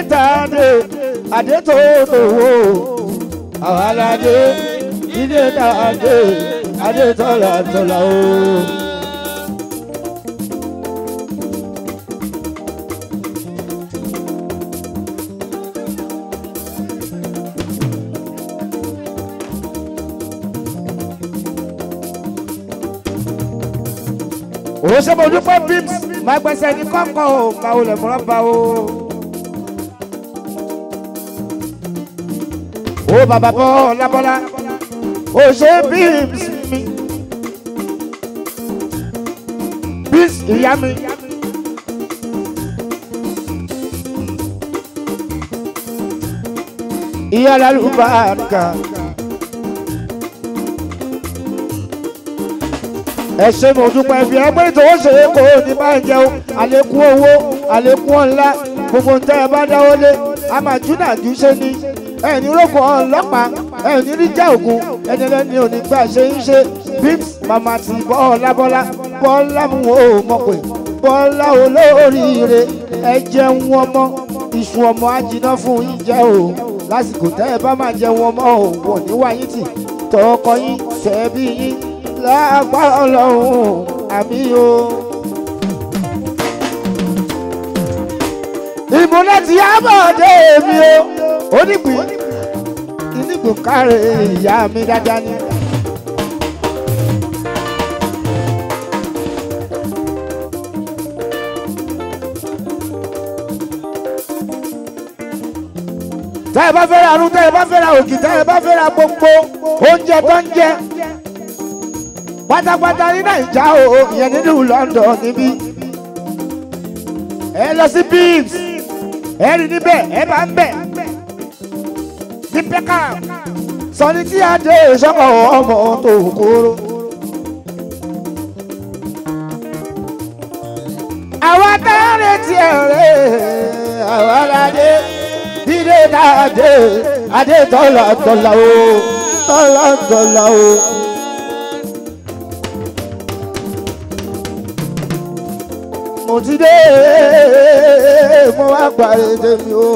tàdé adé tó lówó àwọn aládé ìdè tàdé adé tọ́lá tọ́lá o. òun ṣe mo dúpẹ́ bíms máa gbẹ́sẹ̀ ní kọ́kọ́ o máa wọlé mọ́ra bá o. ó bàbá bọ́ lábọ́lá ó ṣe bíms mi bíms ìyá mi. ìyá lálùbáàkà. ẹ ṣe mo dúpẹ́ bí ẹgbẹ́ tó ń ṣe é kó ní máa jẹun àlékún owó àlékún ọ̀la gbogbo ń tẹ́ ẹ bá dáwọ́ lé a máa júnà jù ṣe ni ẹni rògbò ọlọ́pàá ẹni rí já ògùn ẹni lẹ́ni ò ní gbà ṣe ń ṣe bims màmá ti bọ́ọ̀lá bọ́lá bọ́ọ̀lá mú o mọ̀ pé bọ́ọ̀lá olóríire ẹ jẹun ọmọ ìṣù ọmọ ajiná fún yín jẹ o lásìkò tẹ́ ẹ bá máa jẹun ọmọ o wọ̀ níwáyé tì tọkọ yín tẹ́ bí yín lágbára ọlọ́run àmì o. ìmúlẹ̀ ti ábọ̀dé mi o onígbìn ìnígbò káre ìyá mi dáadáa ni. tẹ́ ẹ bá fẹ́ ra arún tẹ́ ẹ bá fẹ́ ra òkì tẹ́ ẹ bá fẹ́ ra gbogbo oúnjẹ tó ń jẹ pátápátá ní nàìjà o ìyẹn nínú London níbí ẹ lọ sí beams ẹ rí níbẹ̀ ẹ bá ń bẹ̀ ní pẹ́kà sọni tí a dé ìṣọ́kọ̀ ọmọ tó kóró. àwa tá a retí ẹ̀rẹ́ àwa ládé dídé náà dé adé tọ́lá tọ́lá o tọ́lá tọ́lá o. mo ti dé mo wá parí tèmi o.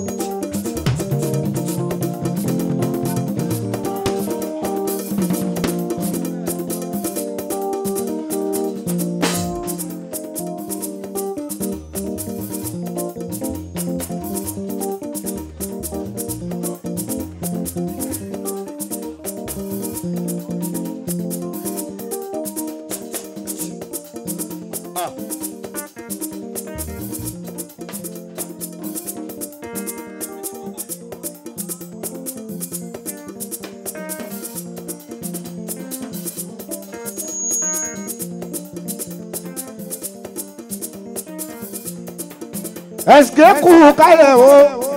ẹsìkè kú kálẹ̀ o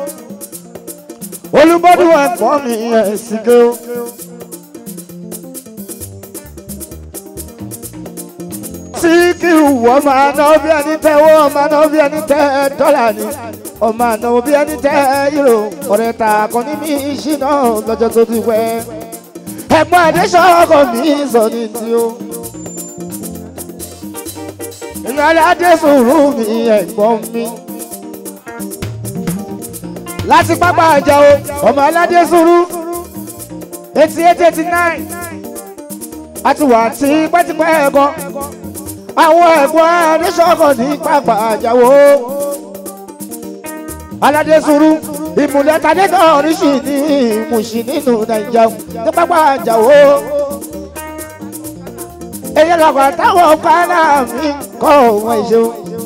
olùbọ́dún ẹ̀pọ̀ mi ẹ̀sìkè o. tí kí wọ́n máa ná bí ẹni tẹ́ wọ́n máa ná bí ẹni tẹ́ dọ́là ni ọmọ àná bí ẹni tẹ́ yúrò ọ̀rẹ́ ta kan ní mi ṣìnà lọ́jọ́ tó ti pẹ́ ẹ̀gbọ́n adéṣọ́kọ̀ mi sọ ní tí o. ìyáálé adésùnrù mi ẹ̀gbọ́n mi láti pápá àjà o ọmọ aládé sùúrù eighty eight eighty nine àti wà tí pẹ́tipẹ́ ẹ̀gan àwọn ẹ̀gbọ́n adéṣọ́kọ̀ ní pápá àjà o aládé sùúrù ìmùlẹ̀ tàdé náà ríṣì ní ìmùsì nínú nàìjà ní pápá àjà o èyí lọ́kọ̀ táwọn kánà mi kọ́ òun ìṣeun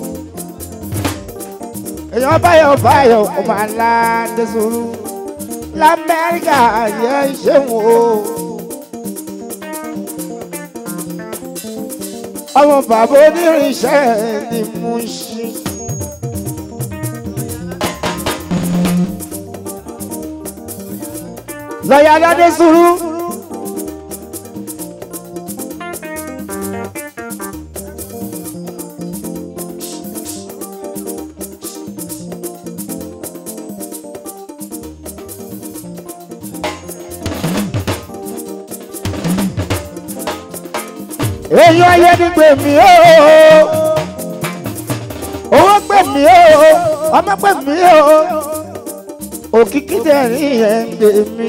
èèyàn báyọ̀ báyọ̀ ọmọ aládé sùúrù lamẹ́ríkà yẹ ìṣẹ́wọ̀n o. ọmọ bàbá onírìnsẹ́ ni mo ń ṣe. lọ́yà aládé sùúrù. èèyàn ayé ni gbè mí o owó gbè mí o ọmọ pẹ̀ mí o òkìkí tẹ̀rín ẹ̀ ń gbé mi.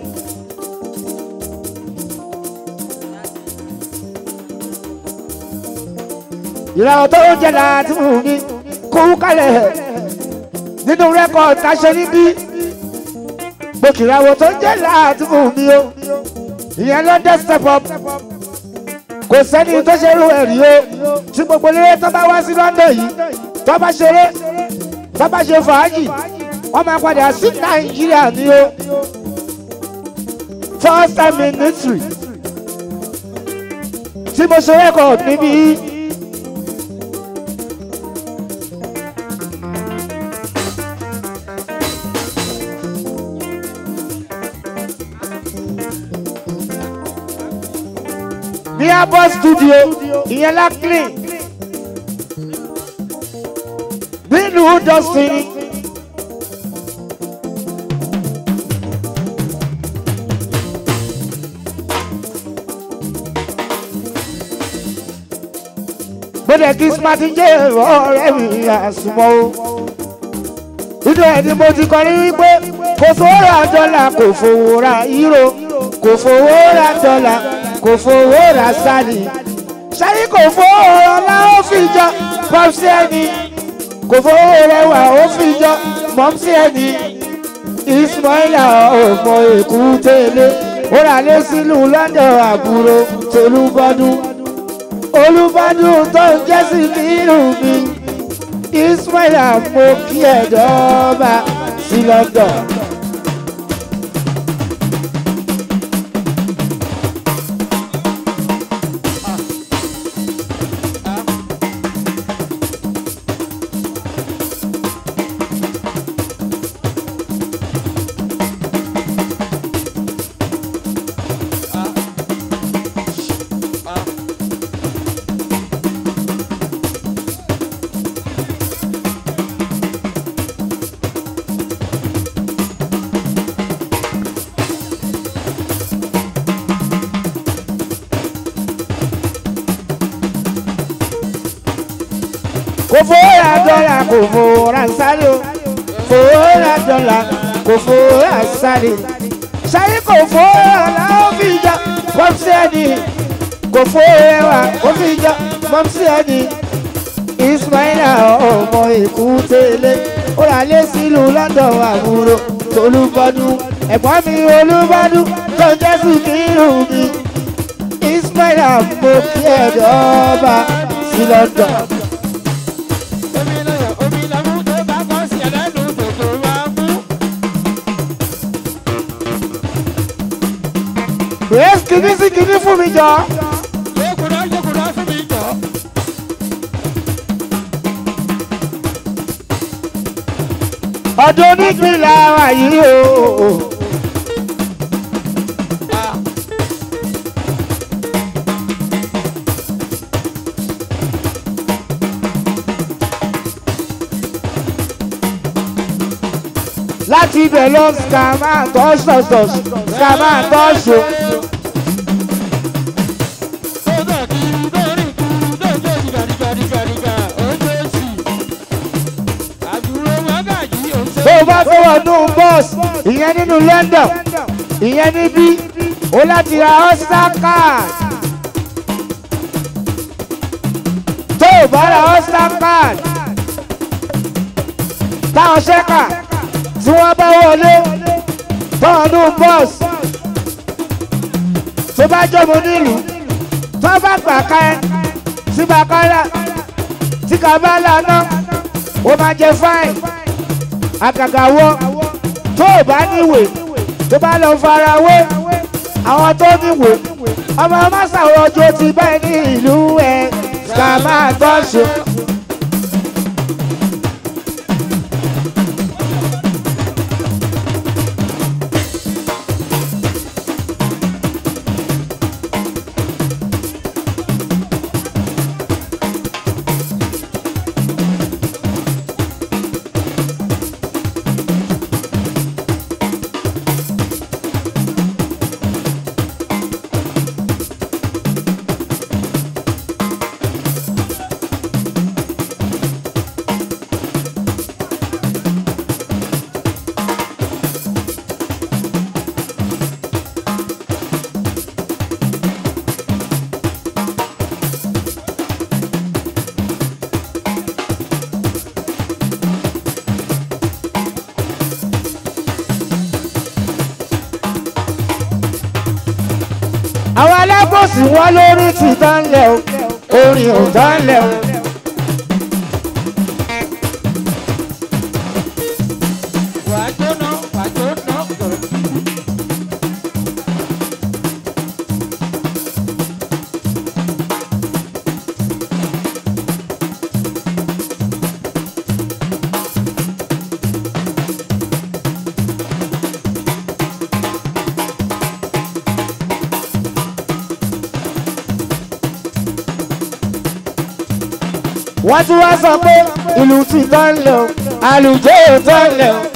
ìràwọ̀ tó jẹ́ láti mú mi kó kálẹ̀ nínú rẹ́kọ̀dì táṣẹ níbí gbòkìràwọ̀ tó jẹ́ láti mú mi o ìyẹn ló dé step up kò sẹ́ni tó ṣe irú ẹ̀rí o tí gbogbo eléré tó bá wá sí London yìí tó bá ṣeré tó bá ṣe fàájì wọ́n máa padà sí Nàìjíríà ní o first time in history tí mo ṣe rẹ́kọ̀dì níbí. ní abọ́ studio ìyẹn lákìlì nílùú dọ́sìn. gbọ́dọ̀ kí smarty jẹ́ ọ̀rẹ́ mi àsùnmọ́ o. nínú ẹ̀ ni mo ti kọ́ ní wípé kò fowó ra dọ́là kò fowó ra euro kò fowó ra dọ́là kò fowó ra sálì ṣáyí kò fowó ọlá ó fi jọ pọ́psí ẹni kò fowó rẹwà ó fi jọ mọ́psí ẹni ismaila ọmọ èkú tẹ́lẹ̀ ó rà lé sílùú london àbúrò tolúbọdún olúbọdún tó ń jẹ́ sí nínú mi ismaila mo kí ẹ̀dọ́ọ̀bà sí london. kò fowó ra dọ́là kò fowó ra sáré o fowó ra dọ́là kò fowó ra sáré sáré kò fowó ra ó fi jọ pọ́psí ẹni kò fowó rẹwà ó fi jọ pọ́psí ẹni ismaila ọmọ èkú tẹ́lẹ̀ ó rà lé sílùú london àbúrò tolúbọdún ẹ̀gbọ́n mi olúbọdún tó ń jẹ́ sùkírù mi ismaila mo kí ẹ̀dọ́ ọba sí london. Omi lọ́yọ̀, omi lọ́mú tó bá kọ́ sí ẹlẹ́nu tòtò máa ń mú. Yes, kìíní sí kìíní fún mi jọ. Yékùnà yékùnà fún mi jọ. Ọdún onípìnlẹ̀ wa yìí o. Láti ibẹ̀ lọ skàmá tọ́ṣọ̀ṣọ̀ skàmá tọ́ṣọ̀. Tó dọ̀ kiri lórí kuru lójó dìgàdìgàdìgàdìgà ojóòsì. Àdúró mọ́gàjì òṣè. Tó o bá fẹ́ wọnú bọ́ọ̀sì, ìyẹn nínú London, ìyẹn níbí, o láti ra Ulster card. Tó o bá ra Ulster card, táwọn ṣẹ́kà tí wọ́n bá wọlé tọ́ọ̀nù bọ́ọ̀sì tó bá jọmọ nílùú tó bá gbà ká ẹ tí bàkálà tí kàbálà náà ó máa jẹ fáìn àgàgà wọ tó o bá níwèé tó bá lọ fara wé àwọn tó níwèé ọmọ mọ́sàwọ́ ọjọ́ ti báyìí ní ìlú ẹ̀ ká máa tọ́ṣe. lábòsí wọn lórí ti tán lẹ̀ o orin ò tán lẹ̀ o. wà á jóná wà á jóná gbọ̀rọ̀. wọ́n tún wá sọ pé ìlú ti tán lẹ̀ o àlùjọ ò tán lẹ̀ o.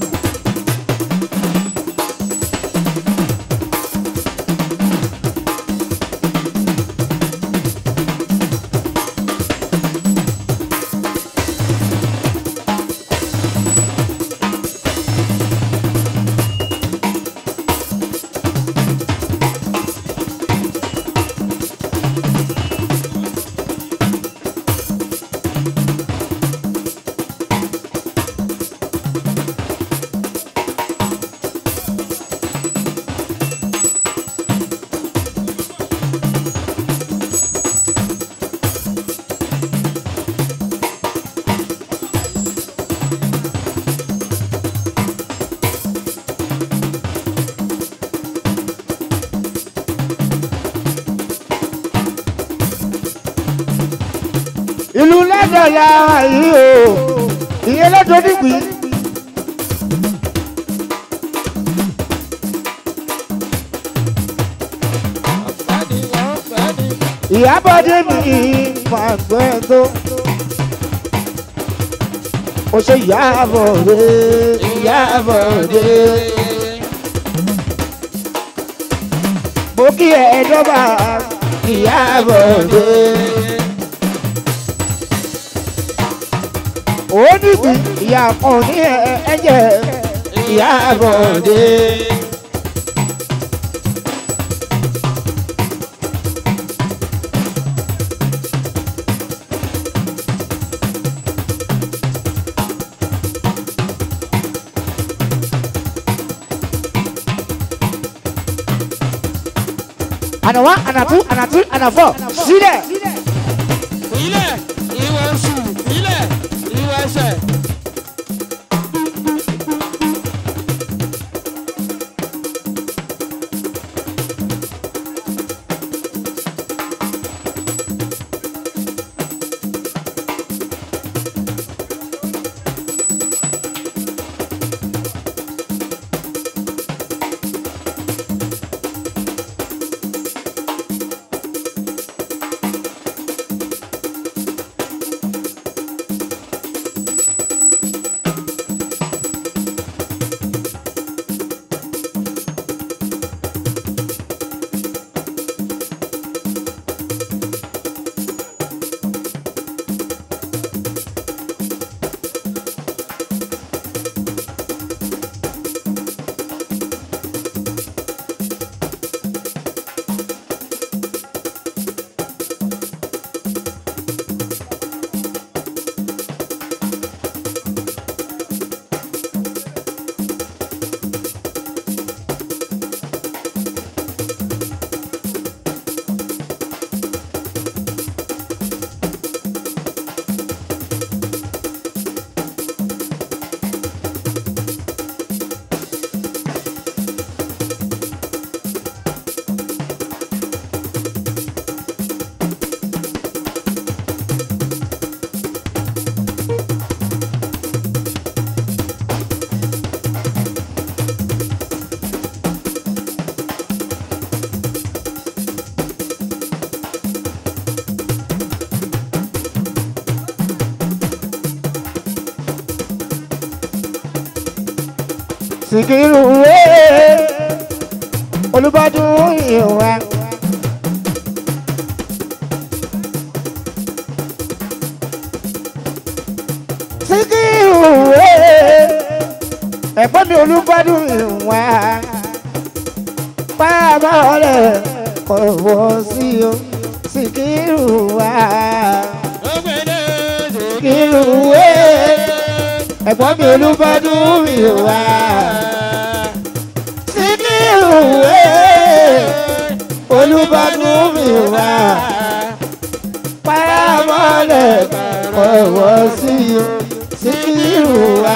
ìlú lẹ́dọ̀ọ́lá yìí o ìyẹn lọ́dọ̀ nígbì. ọ̀fẹ́ ni ọ̀fẹ́ ni. ìyábọ̀dé mi máa gbẹ́ tó. ó ṣe ìyábọ̀dé ìyábọ̀dé. mo kí ẹ dọ́gba ìyábọ̀dé. ó nígbì ìyá kan ní ẹ̀jẹ̀ ìyábọ̀dé. àná wá àná tú àná tú àná fọ sílẹ̀. ilẹ̀ ìwọ oṣù ilẹ̀ ìwọ ẹsẹ̀. Sikiru wee Olúbádùn ìwà. Sikiru wee ẹ̀gbọ́n mi Olúbádùn ìwà. Bàbá ọ̀rẹ́ kò wọ́ sí o Sikiru wá. Sikiru wee ẹ̀gbọ́n mi Olúbádùn ìwà. Sikiru wee olùbádùn mi wá paramọ́lẹ̀ ọ̀wọ́ sí síkírù wá.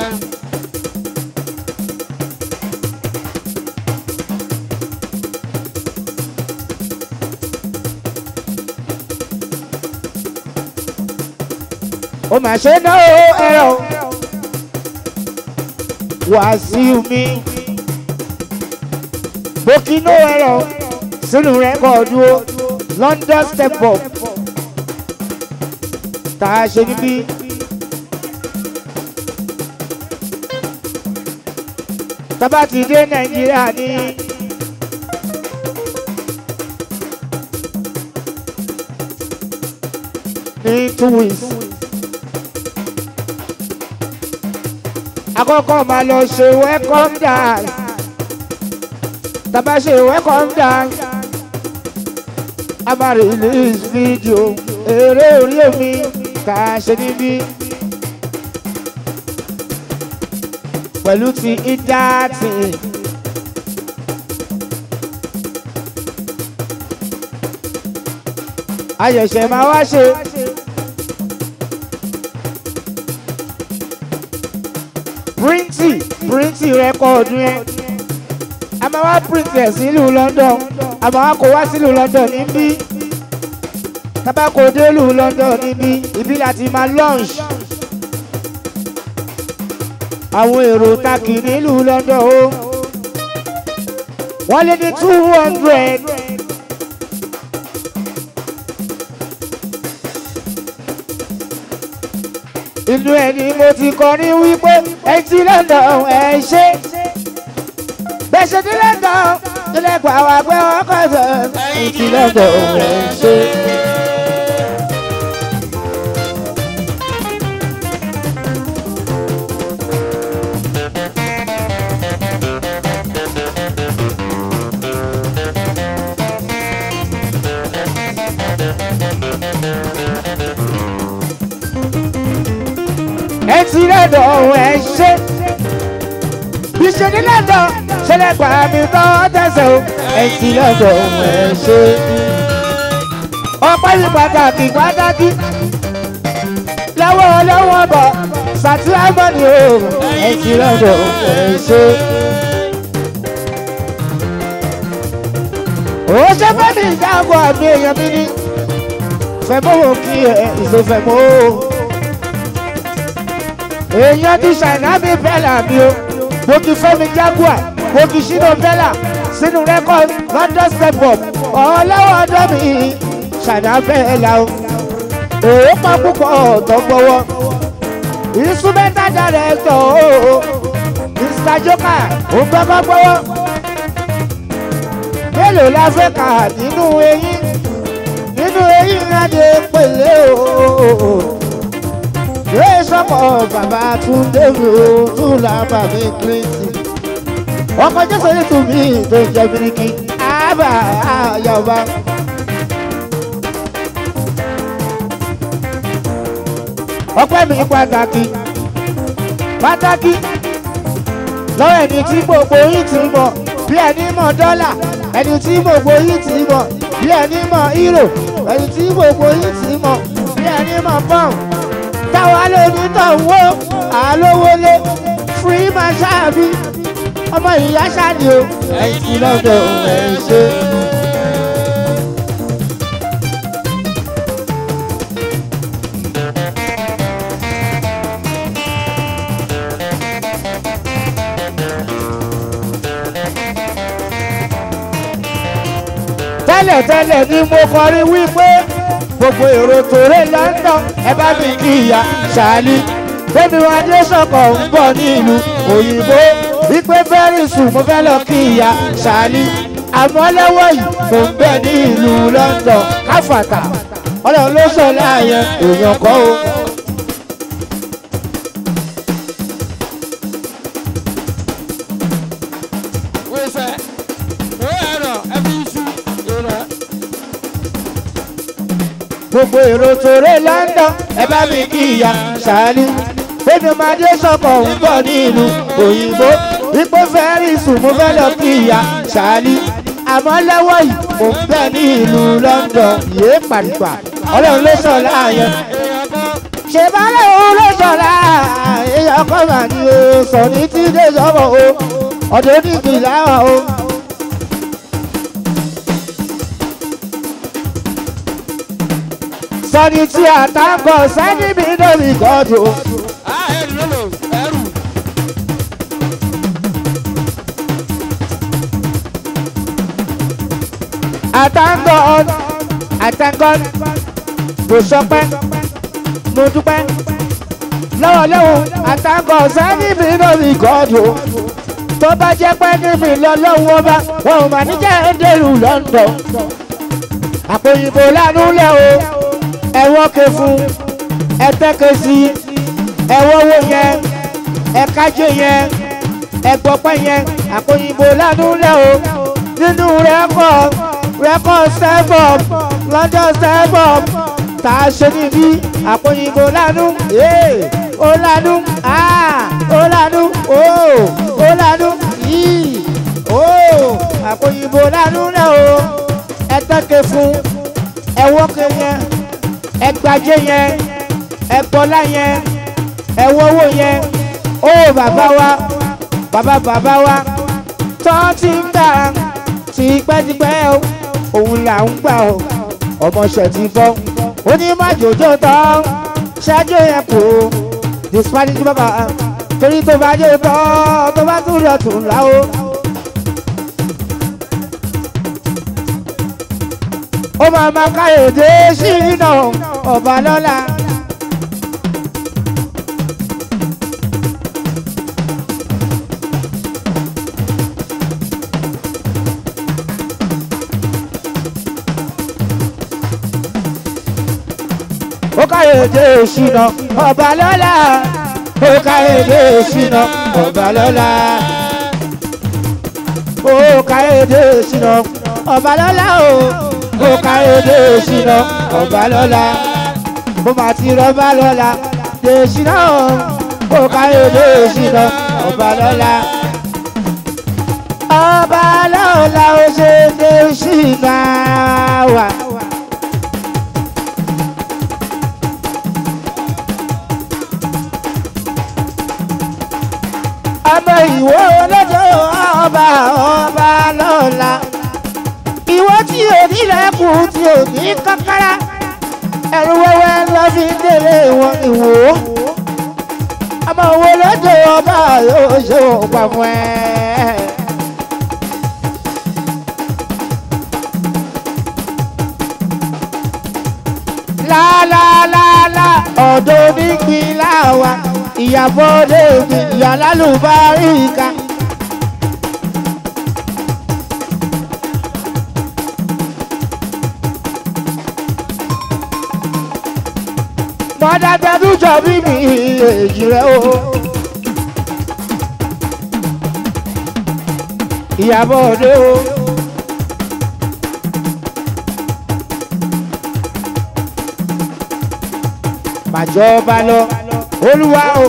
ó mà ṣe náà ẹ̀rọ wàásù mi bókínó ẹ̀rọ sínú rẹ́kọ̀dù o London step up tá a ṣe níbí. tábà ti dé Nàìjíríà ní. ní two weeks. àkọ́kọ́ máa lọ ṣe welcome dance tàbá ṣe welcome dance a máa release video eré orí omi tá a ṣe níbí pẹ̀lú ti ìdáàtì. ayẹ̀ṣẹ̀ máa wá ṣe. píríǹtì píríǹtì rẹ́kọ̀dù yẹn a máa wá píríǹtì ẹ̀ sílùú London a máa wá kó wá sílùú London níbí tabako délùú London níbí ibi láti máa launch àwọn èrò takì nílùú London o wọ́n lé ní two hundred. inú ẹ ni mo ti kọrin wípé ẹ ti London ẹ ṣe bẹ́sẹ̀ ní London ilẹ̀ gbà wá pé wọ́n kọ́ sọ ẹ ti London ẹ ṣe. ẹ ti London ẹ ṣe ìṣèlú London ṣẹlẹ̀ gbà mí tọ́ tẹ̀sẹ̀ o ẹ ti London ẹ ṣe. ọpẹ́ yìí pàtàkì pàtàkì lọ́wọ́ lọ́wọ́ bọ̀ sàtúrámọ́nì o ẹ ti London ẹ ṣe. ó ṣe fẹ́ mi ìjáàbọ̀ àmì èèyàn mi ní fẹ̀mọ́ wò kí ẹ ìṣòfẹ̀mọ́ o èèyàn ti ṣàìná mi bẹ́là mi o mo ti fẹ́mi jaguar mo ti ṣínú bẹ́là sínú rẹ́kọ̀d London step up ọlọ́wọ́ ọdọ́ mi ṣàìná bẹ́là o òun pa púpọ̀ ọ̀tọ̀ gbọ́wọ́ instrumental director o Mr Joker òun gbọ́gbọ́ gbọ́wọ́ mélòó la fẹ́ kà nínú eyín nínú eyín adé pèlè o yóò sọ̀kọ̀ bàbá Túndé mi ò tún là bàbá Kírísì. ọkọ̀ jésù ní tùmí tó jẹ́ bíríkì àbá àyàwó. ọpẹ́ mi pàtàkì pàtàkì lọ́wọ́ ẹni tí gbogbo yìí ti mọ̀ bí ẹni mọ̀ dọ́là ẹni tí gbogbo yìí ti mọ̀ bí ẹni mọ̀ euro ẹni tí gbogbo yìí ti mọ̀ bí ẹni mọ̀ pound táwa lóní tọ̀wọ́ àlówólé free máa ṣáàbí ọmọ ìyá ṣáàdì o ẹ̀yìn tí lọ́dọ̀ ẹ̀ ṣe. tẹ́lẹ̀tẹ́lẹ̀ ni mo kọrin wípé gbogbo èrò tòré London ẹ bá mi kí ìyá ṣáálí bẹ́ẹ̀ni wọn adé sọ̀kọ̀ ń bọ̀ ní ìlú òyìnbó wípé very soon mo fẹ́ lọ kí ìyá ṣáálí àmọ́ lọ́wọ́ yìí mo ń bẹ ní ìlú London káfàtà ọlọ́run ló sọ láàyè èèyàn kọ́ o. wíṣẹ́ ó ẹ̀rọ ẹbí iṣu ìrọ̀ gbogbo èrò tòré London ẹ bá mi kí ìyá ṣáálí bẹ́ẹ̀ni mo adé sọ̀kọ̀ ń bọ̀ ní ìlú òyìnbó wípé very soon mo fẹ́ lọ kí ìyá ṣáálí àmọ́ lọ́wọ́ yìí mo ń bẹ ní ìlú london yéé pàdùpà ọlọ́run ló sọ láàyè ṣe bá lóun ló sọ láàyè ọkọ mà ní o sọ ní tí dé sọ́mọ̀ o ọ̀dọ́ nígbì láwà o. sọ́ni tí àtàkọ̀ sẹ́ni mi lórí gọ́dù o. àtàkọ̀ àtàkọ̀ mo sọpẹ́ mo dúpẹ́ lọ́wọ́lọ́wọ́ àtàkọ̀ sẹ́ni mi lórí gọ́dù o. tó bá jẹ́ pé níbi lọ́lọ́wọ́ bá wọn ò mà ní jẹ́ ẹ̀ńdẹ̀rù london àpòyìnbó lánú lẹ́ o ẹ̀wọ́n ké fún ẹ̀tẹ́kẹ́ sí ẹ̀wọ́ owó yẹn ẹ̀kájé yẹn ẹ̀gbọ́pẹ́ yẹn àpòyìnbó lánú lẹ́ o nínú rẹ́kọ̀ rẹ́kọ̀ sẹ́bọ̀m lọ́jọ́ sẹ́bọ̀m tá a ṣe níbí àpòyìnbó lánú ee ó lánú aa ó lánú oo ó lánú yìí oo àpòyìnbó lánú lẹ́ o ẹ̀tẹ́kẹ́ fún ẹ̀wọ́ ké yẹn ẹgbàjẹ yẹn ẹgbọlá yẹn ẹwọwọ yẹn ó bàbá wa bàbá bàbá wa tó ti ń gbà tipẹ́tipẹ́ o òun là ń gbà o ọmọọṣẹ́ ti bọ́ onímọ̀jòjò tán ṣáájú yẹn kù the spanish bàbá torí tó bá jẹ́ tán tó bá tún lọ tún là o. ó máa ma káyọ̀dé sínú ọba lọ́la. ó káyọ̀dé sínú ọba lọ́la. ó káyọ̀dé sínú ọba lọ́la. ó káyọ̀dé sínú ọba lọ́la o ó káyọ̀dé ṣìnà ọba lọ́la mo máa ti rọ́bà lọ́la dé ṣìnà ó káyọ̀dé ṣìnà ọba lọ́la. ọba lọ́la ó ṣe dé ṣìnà wà. ọmọ ìwọ olójó ọba ọba lọ́la ìwọ tí ò ní lẹ́kùn tí ò ní kákárá ẹ̀rù wẹ́wẹ́ lọ fi ń délé wọn ìwò ọmọ wo lọ́jọ́ ọba yóò ṣe òpá fún ẹ. lálálálá ọ̀dọ́ onígbìn láwa ìyàbọ̀ lèmi ìyá lálùbáríkà. mọ́dá tẹ́dújọ́ bí mi èjì rẹ̀ o. ìyàbọ̀ òde o. màjọba lọ olúwa o.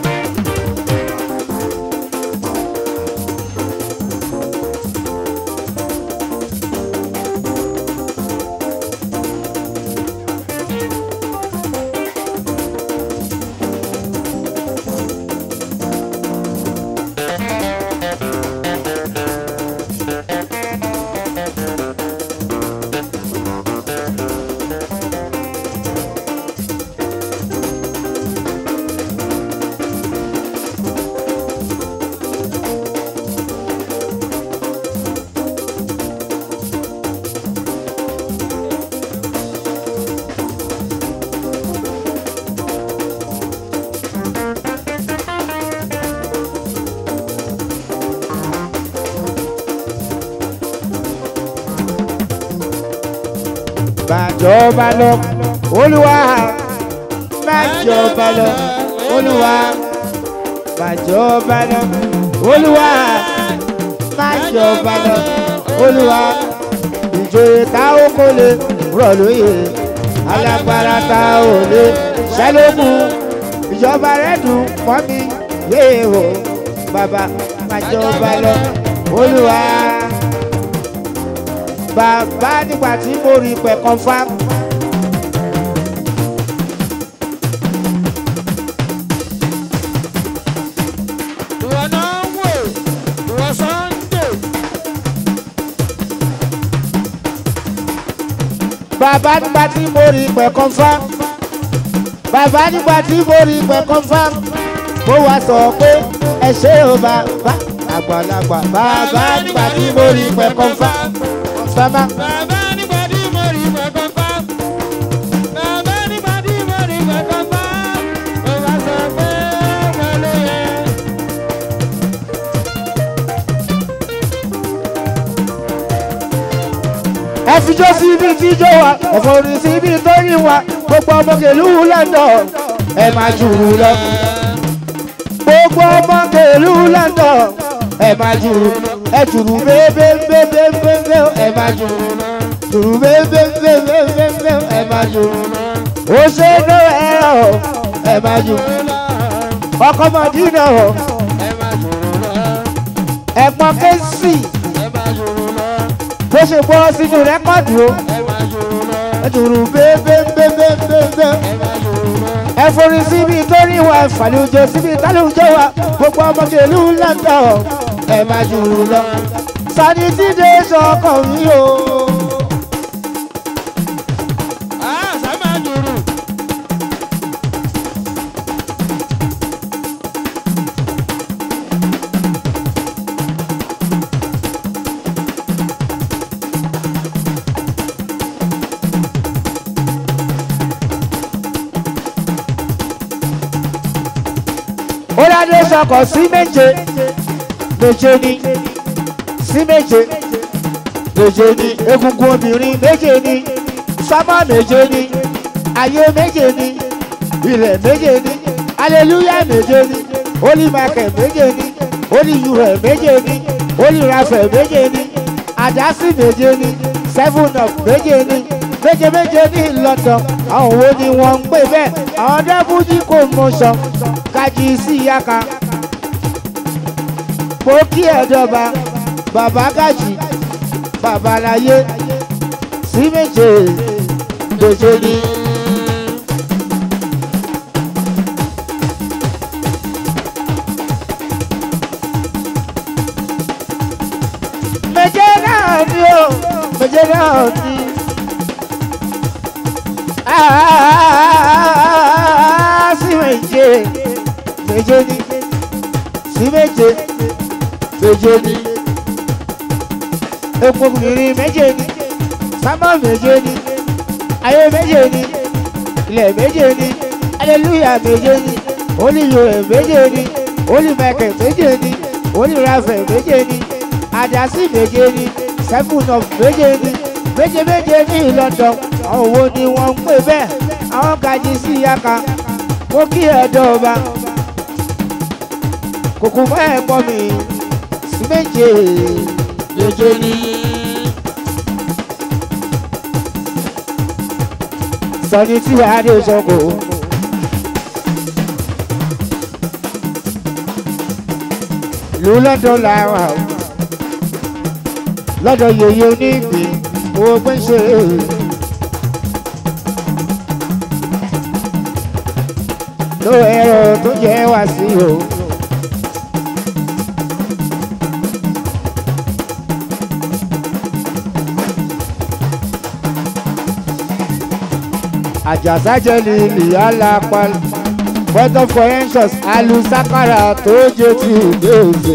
májọba lọ olúwa májọba lọ olúwa májọba lọ olúwa májọba lọ olúwa ìjòyè tá ó kó lè rọ̀ lóye alágbára tá ò lè ṣẹlógún ìjọba rẹ̀ dùn mọ́ mi yéé o bàbá májọba lọ olúwa bàbá nígbà tí mo rí pẹ̀ confam. ìwọ náà ń wò ìwọ Sunday. bàbá nígbà tí mo rí pẹ̀ confam. bàbá nígbà tí mo rí pẹ̀ confam. mo wá sọ pé ẹ ṣé o bàbá àgbàlagbà bàbá nígbà tí mo rí pẹ̀ confam. bàbá Bàbá nígbà tí mo rí kankan pa. Bàbá nígbà tí mo rí kankan pa. Mo bá sọ pé wọ́n ló yẹ. ẹ fi jó sí ibi tí jó wa ẹ forí sí ibi tó rí wa gbogbo ọmọ kèlú london ẹ máa jùrù lọ gbogbo ọmọ kèlú london ẹ máa jùrù ẹ jùrù bébébébébébé ẹ máa jùrù jùrù bébébébébébé ẹ máa jùrù ó ṣe é lọ ẹ̀rọ ẹ máa jùrù ọkọ mọdínà Ẹ máa jòrò lọ. ẹ̀gbọ́n kẹsì Ẹ máa jòrò lọ. bó ṣe bọ́ sínú rẹ́kọ̀dù o Ẹ máa jòrò lọ. ẹ jùrù bébébébébébé. Ẹ máa jòrò lọ. ẹ forí síbi torí wa ìfàlùjọ síbi tálùjọ wa gbogbo ọmọge ìlú london ẹ máa jù ú lọ. sani tí dé sọkàn mi o. Ah, sá máa jòrò. ó ládé sọkàn sí méje méje ni sí méje méje ni egungun obìnrin méje ni sámá méje ni ayé méje ni ilẹ̀ méje ni aleluya méje ni olùmọ̀kẹ́ méje ni olùyùrẹ̀ méje ni olùrafẹ̀ méje ni àdásí méje ni seven up méje ni méje méje ní London àwọn wo ni wọ́n ń pè bẹ́ẹ̀ àwọn dẹ́bùjì kò mọ̀ sọ kájí sí yaka mo kí ẹ̀dọ́ba bàbá gàjì bàbá láyé sí méje méje ni. méje náà ni o méje náà ni. Ah, sí méje méje ni sí méje méje ni epo obìnrin méje ni sábà méje ni ayé méje ni ilẹ̀ méje ni aleluya méje ni olùyọ̀rẹ̀ méje ni olùmẹ̀kẹ̀ méje ni olùrafẹ̀ méje ni àdásí méje ni seven of méje ni méje méje ní London àwọn wo ni wọ́n ń pè bẹ́ẹ̀ àwọn gajì sí yaka mo kí ẹ̀dọ́ ọba kòkò mọ́ ẹ̀ pọ̀ mi sí méje méje ni. sọni tí wàá dé sọkò. ìlú lọ́dọ̀ làwọn àwọn lọ́dọ̀ yèyé onígbìn owó pínṣẹ́ ló ẹ̀rọ tó jẹ́ wá sí o. àjàsájẹ́ lílì alápá photo forensics alusakara tó jẹ́ ti ìgbéòsè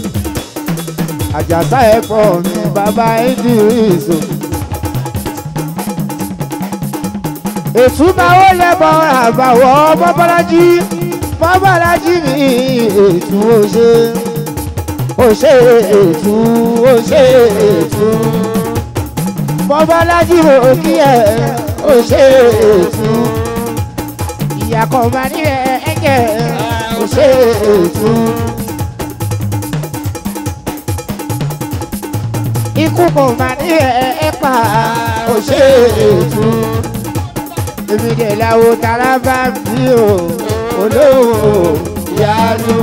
àjàsá ẹ̀fọ́ mi bàbá idris o. ètùmáwó lẹ́bọ̀ àbàwọ̀ mọ́bọ́lájí mọ́bọ́lájí mi ètù òṣè òṣè ètù òṣè ètù mọ́bọ́lájí mo kí ẹ òṣè ètù ìyá kan máa ní ẹ ẹ̀jẹ̀ òṣè ètù. ikú kò máa ní ẹ ẹ pa òṣè ètù èmi dẹ̀ làwọn tara bá bí o olówó ìyanu.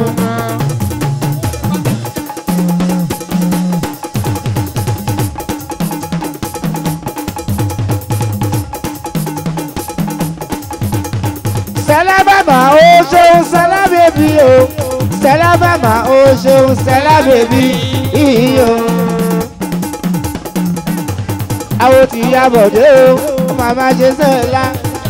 Stella mama o ṣeun Stella bèbí iyo. àwọn tí ya bọ̀dé o màmá ṣe Stella.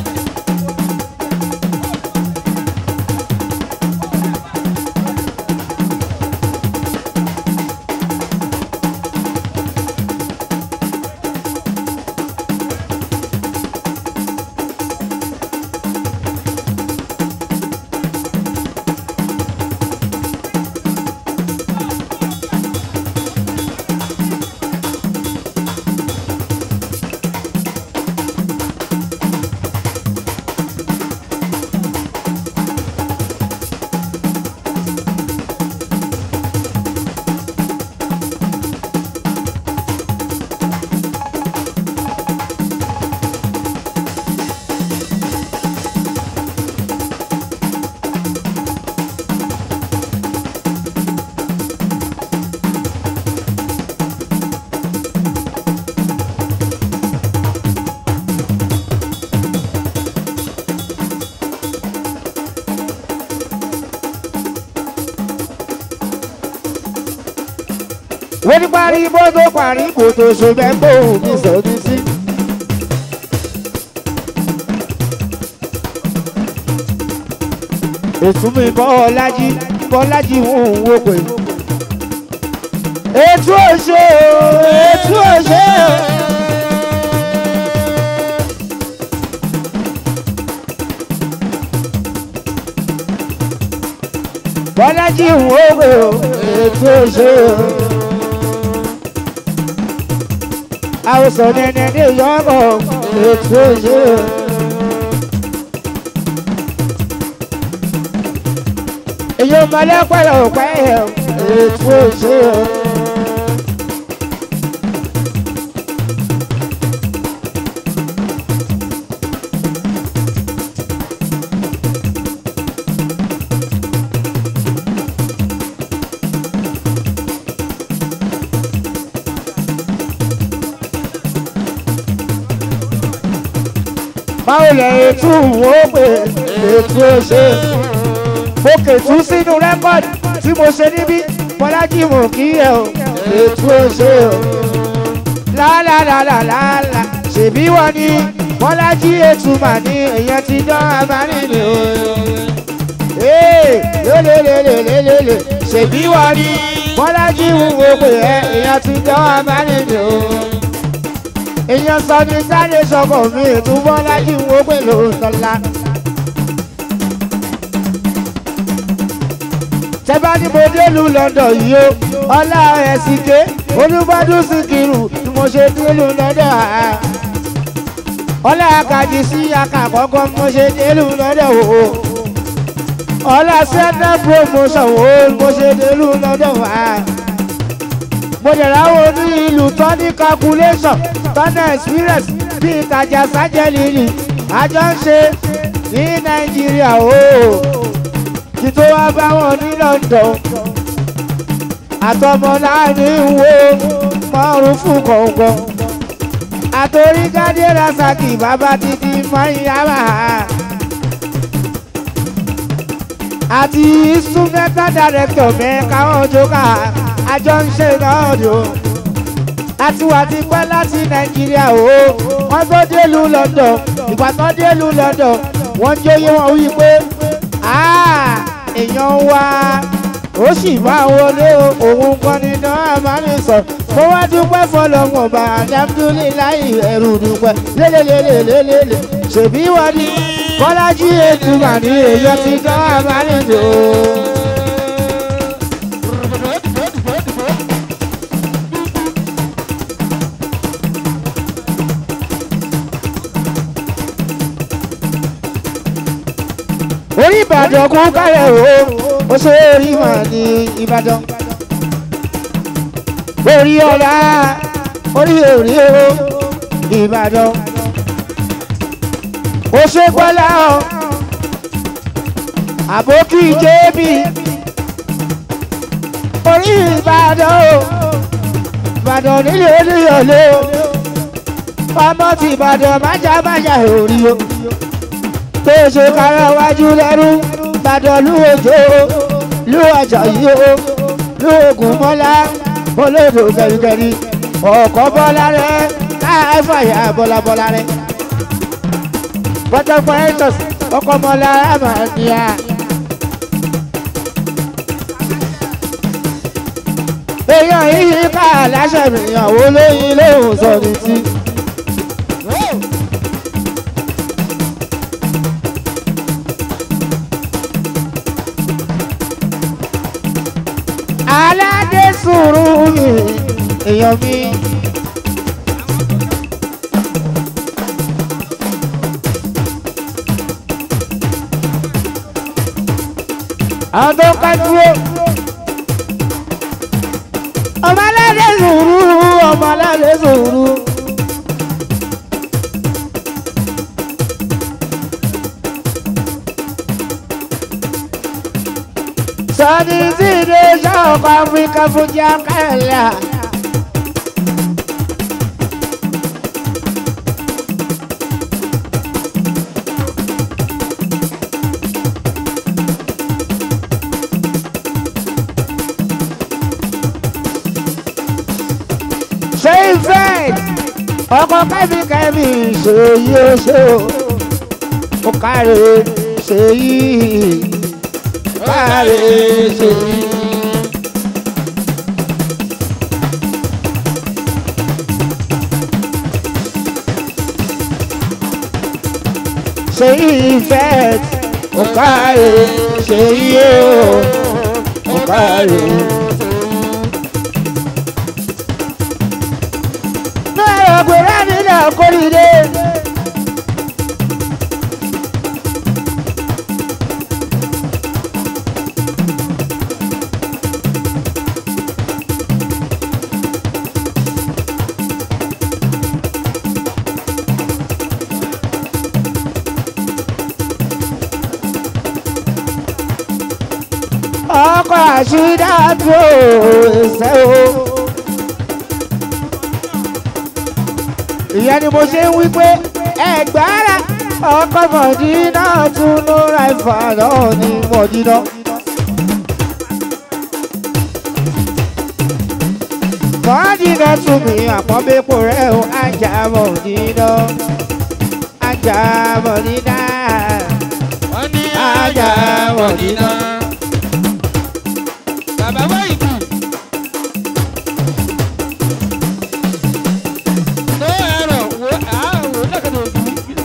wọ́n ní parí bó tó parí kò tó so bẹ́ẹ̀ kó mi sọ ní sí. ètò mi bọ́lájí bọ́lájí ń wò pé. ètò òṣè ètò òṣè. bọ́lájí ń wò pé ètò òṣè. àwòsàn nẹ́nẹ́ ní ìyọ́kọ̀ ètò òṣè. èyí ò mọ̀lẹ́ pẹ̀lú ọ̀pẹ́ ètò òṣè. báwo lẹ ètò wò pé ètò òṣè òkè tún sínú rẹ́kọ̀dì tí mo ṣe níbí bọ́lájì mò kí ẹ o ètò ṣe o lálàlàlàlà ṣèbí wọn ni bọ́lájì ètùmà ní èèyàn ti dán abánilè o ee lélelelelelele ṣèbí wọn ni bọ́lájì wúwo pé ẹ èèyàn ti dán abánilè o èèyàn sọ ní sáré sọkọ mi ètò bọ́lájì wúwo pé lóòótọ́ tẹ́bá ní mo délùú London yìí o ọlá ẹ̀sìnké olúbádùn síkírù ni mo ṣe délùú London àá ọlá akadì sí akàkọ́kọ́ mo ṣe délùú London o ọlá sẹ́ńtà promotion o mo ṣe délùú London àá mo dẹ̀ ráwọ̀ ní ìlú tó ní calculation tó ní experience bí ìtajà sájẹ́lì ni àjọ ń ṣe ní Nàìjíríà o kí tó wá bá wọn ní London àtọmọ láàrin wo márùn fún kọ̀ọ̀kan àtòrí gádé rasaki bàbá títí mayama àti instrumental director mẹ́ka ọjọ́ká àjọ ń ṣe náà dò àti wà ti pẹ́ láti Nàìjíríà o wọ́n tó délùú London ìgbà tó délùú London wọ́n jóyè wọn wí pé èèyàn wa ó sì máa wọlé òun kan ní náà máa ń sọ mo wá dúpẹ́ fọlọ́mọ̀ bá alhamdulilayi ẹ̀rù dúpẹ́ lélelélelélele ṣèbí wọ́n ní bọ́lájí ètùmá ní èèyàn ti náà máa ń lò ó. orí ìbàdàn kún kárẹ̀ o ó ṣe orí mà ní ìbàdàn orí ọ̀la orí òrí o ìbàdàn ó ṣe gbọ́lá ọ àbókí jébì orí ìbàdàn o ìbàdàn nílé olúyọ̀lé o ọmọ ti ìbàdàn májà májà òrí o tó ṣe kára wájú lẹ́rú gbàdọ̀ lúwòjó ló Àjàyí o ló Ògúnmọ́lá olódò gẹ̀rìgẹ̀rì ọ̀kọ́ bọ́lá rẹ̀ káfàyà bọ́lábọ́lá rẹ̀ bọ́tọ̀fọ̀ ẹ̀tọ́s ọkọ̀ mọ́lá àmàlíà. èèyàn yìí ká aláṣẹ mìíràn wo lóyún lóhùn sọ ní tí. aládé sùúrù mi èèyàn mi. àwọn tó ká dúró. ọmọ aládé sùúrù ọmọ aládé sùúrù. sọ́ni tí ìdè ṣọ́ọ̀kọ̀ áfíríkà fún jẹ́ kẹ́lẹ́. ṣé ìfẹ́ ọkọ̀ kẹ́mi kẹ́mi ṣe yí ó ṣe o ó káre ṣe yí káre ṣe yí. ṣe ìfẹ́ ó káre ṣe yí ó ó káre. náà ọ̀gbẹ̀rẹ̀ mi náà kórìíre. ọkọ̀ àṣídàtò ẹsẹ̀ o. ìyẹn ni mo ṣe ń wí pé ẹgbàára ọkọ̀ mọ̀dínà tún ló ra ìfà náà ní mọ̀dínà. mọ̀dínà tún mi àpọ́nbẹ́pọ̀ rẹ̀ ó ajá mọ̀dínà ajá mọ̀dínà wọ́n ní ajá mọ̀dínà. bàbá wáyìí tó ẹ̀rọ wo àwò lẹ́kọ̀ọ́ òbí.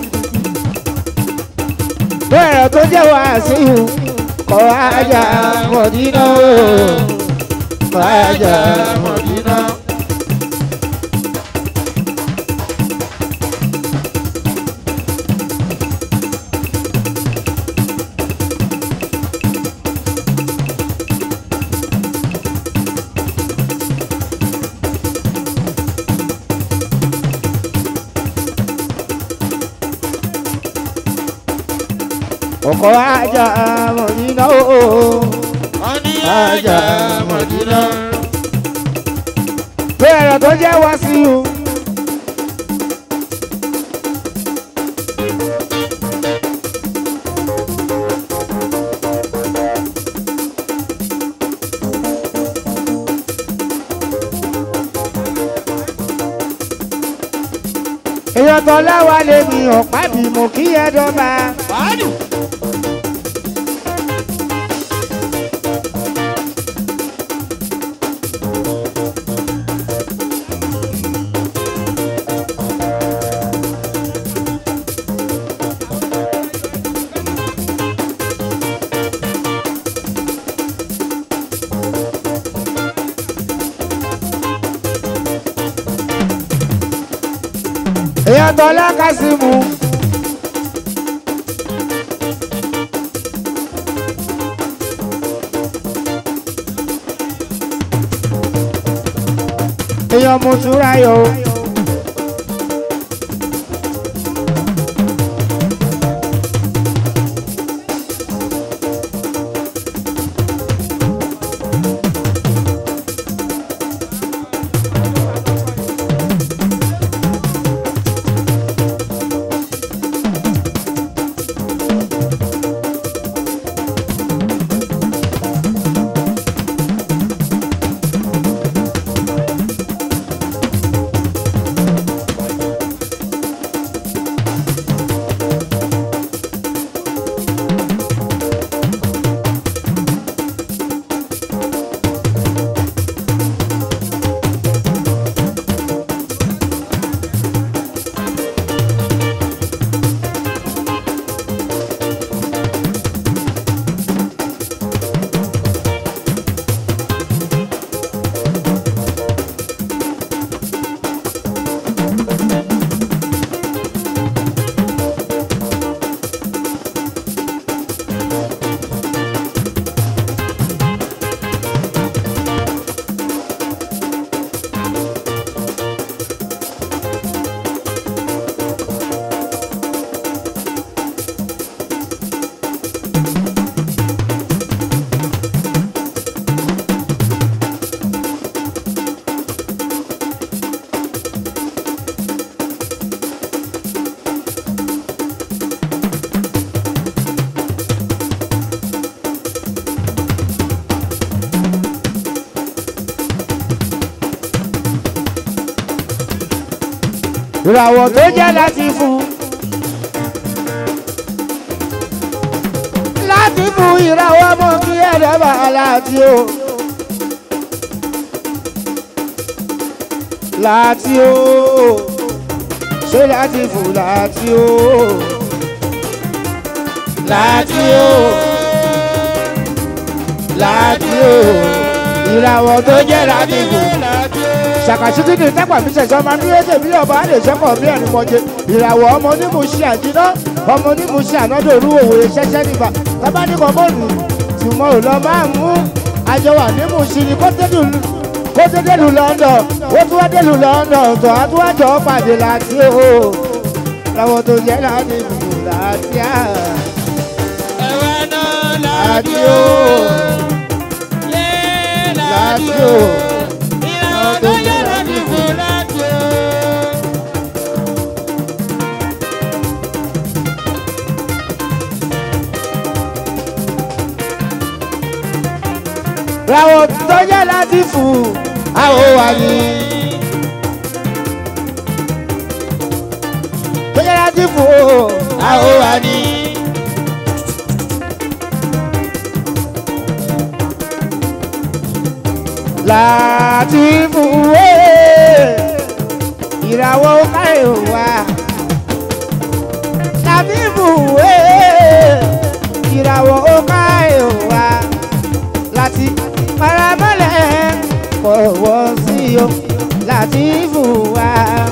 bẹ́ẹ̀ tó jẹ́ wàásù kọ́ ajá mọ̀dínà kọ́ ajá mọ̀dínà. ọkọ̀ ajá mọ̀dínà ooo. wọ́n ní ajá mọ̀dínà. bẹ́ẹ̀ tó jẹ́ wàásù. èèyàn tó láwa lè mi ọ̀pá bí mo kí ẹ dọ́gba. wàhálù. èèyàn tó lákàsímù. èèyàn mo túra yọ. ìràwọ̀ tó jẹ́ láti fún. láti fún ìràwọ̀ mọ́ kí ẹ̀rọ bá láti o. láti o ṣé láti fún láti o. láti o láti o ìràwọ̀ tó jẹ́ láti fún ṣàkàṣítì ní tápà mi ṣẹ̀ṣọ́ máa ń dúró dè mí ọba àlè ṣẹ́kọ̀ bí ẹni mọ̀jẹ ìràwọ̀ ọmọ onímù ṣe àjínà ọmọ onímù ṣe ànádò orú òwòye ṣẹ́ṣẹ́ nígbà tábà ní kọ́ bọ́ọ̀lù tùmọ̀ ò lọ máa mú àjọ wà nímù sí ni kó tẹ́lù kó tẹ́lù London ó tún wá délù London tó a tún wá jọ pàdé láti o ìràwọ̀ tó jẹ́ láti fún láti à ẹ̀wẹ̀ náà láti láti o o. Yé láti o. ìràwọ̀ tó jẹ́ láti fún láti o. ìràwọ̀ tó jẹ́ láti fún àwọn wà ní. tó jẹ́ láti fún àwọn wà ní. láti fún wé ìràwọ̀ káyọ̀ wá. láti fún wé ìràwọ̀ káyọ̀ wá. láti paramọ́lẹ̀ kọ̀wọ́ sí o láti fún wa.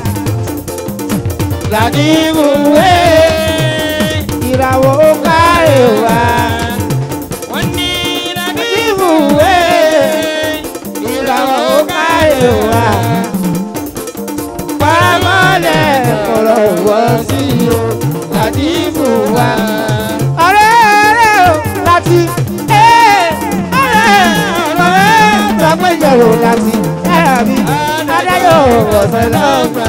láti fún wé ìràwọ̀ káyọ̀ wá. Wọ́n ní láti láti fún wé ìràwọ̀ káyọ̀ wá. paramọ́lẹ̀ kọ̀wọ́ sí o láti fún wa. ọ̀rẹ́ ọ̀rẹ́ o láti ẹ̀ ọ̀rẹ́ ọ̀rẹ́ sọpẹ́jọ̀rò láti ẹ̀rọ̀bí adáyọ̀ ọ̀sẹ̀ lọ́gbà.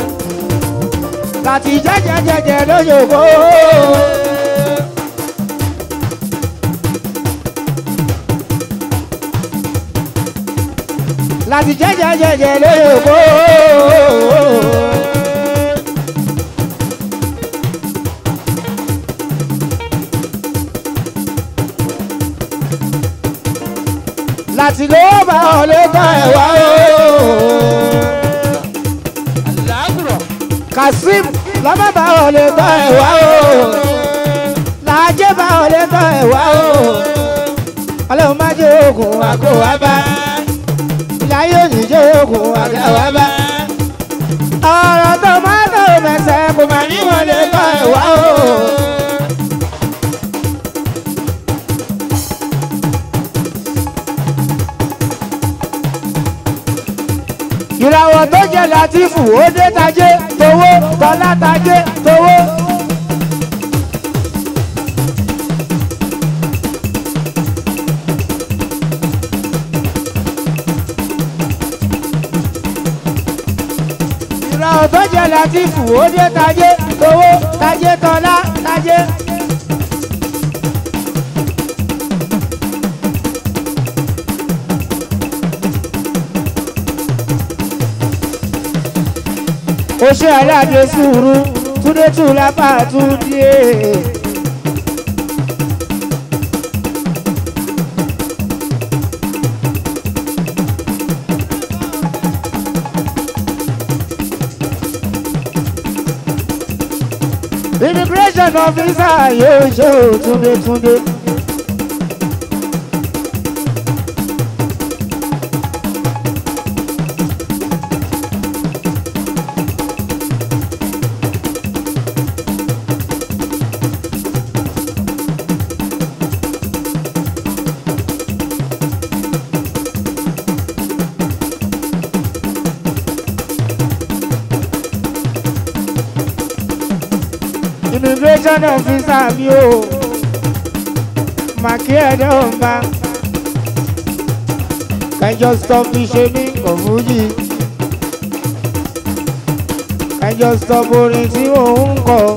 láti jẹ́jẹ́jẹ́jẹ́ lóyòbó. láti jẹ́jẹ́jẹ́jẹ́ lóyòbó. láti ló bá ọ lé tán ẹ̀ wá o. Àlágùrọ̀. Kasim lọ́mọ bá ọ lé tán ẹ̀ wá o. Làájẹ́ bá ọ lé tán ẹ̀ wá o. Ọlọ́run má jẹ́ oògùn àgọ́ wa bá. Ìyá yóò ní jẹ́ oògùn àgọ́ wa bá. Ọ̀rọ̀ tó máa tó mẹsẹ̀ kò má ní wọn lé tán ẹ̀ wá o. ìràwọ̀ tó jẹ́ látìfù ó dé tajé towó tọ́lá tajé towó. ìràwọ̀ tó jẹ́ látìfù ó dé tajé towó tajé tọ́lá tajé. ó ṣe aláàdé sùúrù túndé tún lápá túndé. immigration officer yóò ṣe ò túndé túndé. immigration officer mi o màkì ẹ̀dẹ̀ ọ̀ma kẹjọ stop fi ṣe ní kọ̀fújì kẹjọ stop orin tí òun ń kọ.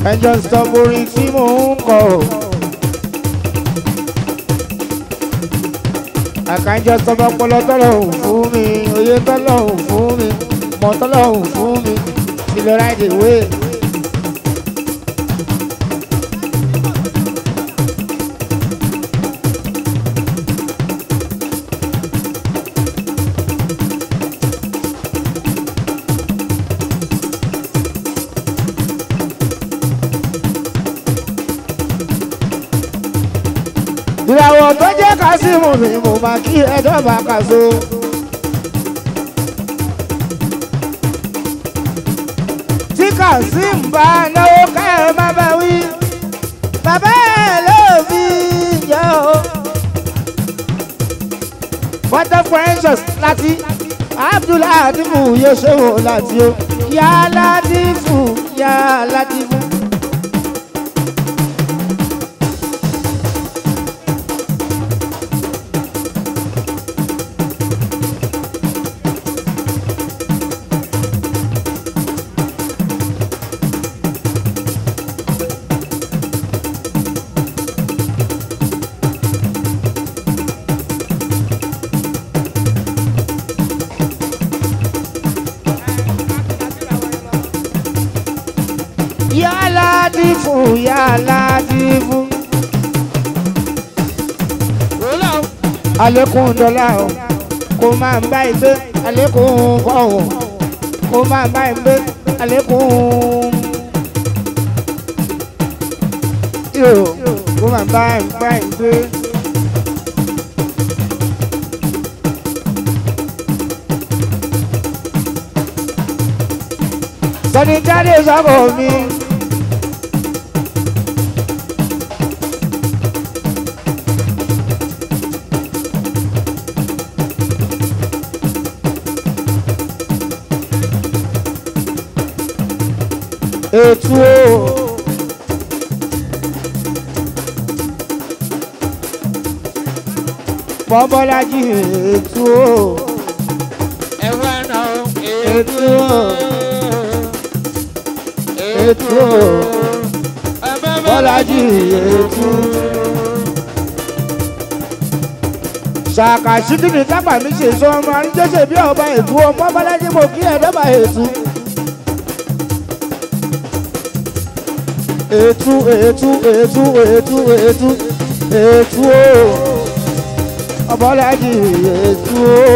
ẹjọ́ stop orin tí mò ń kọ. àkànjọ stop ọpọlọ tọ́lọ́hùn fún mi oyè tọ́lọ́hùn fún mi mọ̀ tọ́lọ́hùn fún mi ti lọ ráìdì wé. ìràwọ̀ tó jẹ́ kásímù mi mo máa kí ẹjọ́ bá kàṣó. tí kásím bá náwó ká ẹ má bá wí bàbá ẹ ló fi jẹ́ o. water precious láti abdullahi adimu yóò ṣe wò láti o yá ládìfù yá ládìfù. yálà dìfù yálà dìfù. alẹ́kùn dọ́là o kò máa ń bá ìgbé alẹ́kùn kọ̀ọ̀hún kò máa ń bá ìgbé alẹ́kùn. yóò kò máa ń bá ìgbé ìgbé. sọ́ni jáde sọ́kọ̀ mi. ètò o. bọ́bọ́lájí ètò o. ètò o. ètò o. bọ́lájí ètò. ṣàkàṣìkì ní kápá mi ṣe sọ ọmọ àríjọṣe bí ọba ètò ọmọ bọ́lájí mo kí ẹ̀dọ́bà ètò. ètú ètú ètú ètú ètú ètú o ọbọlájì ètú o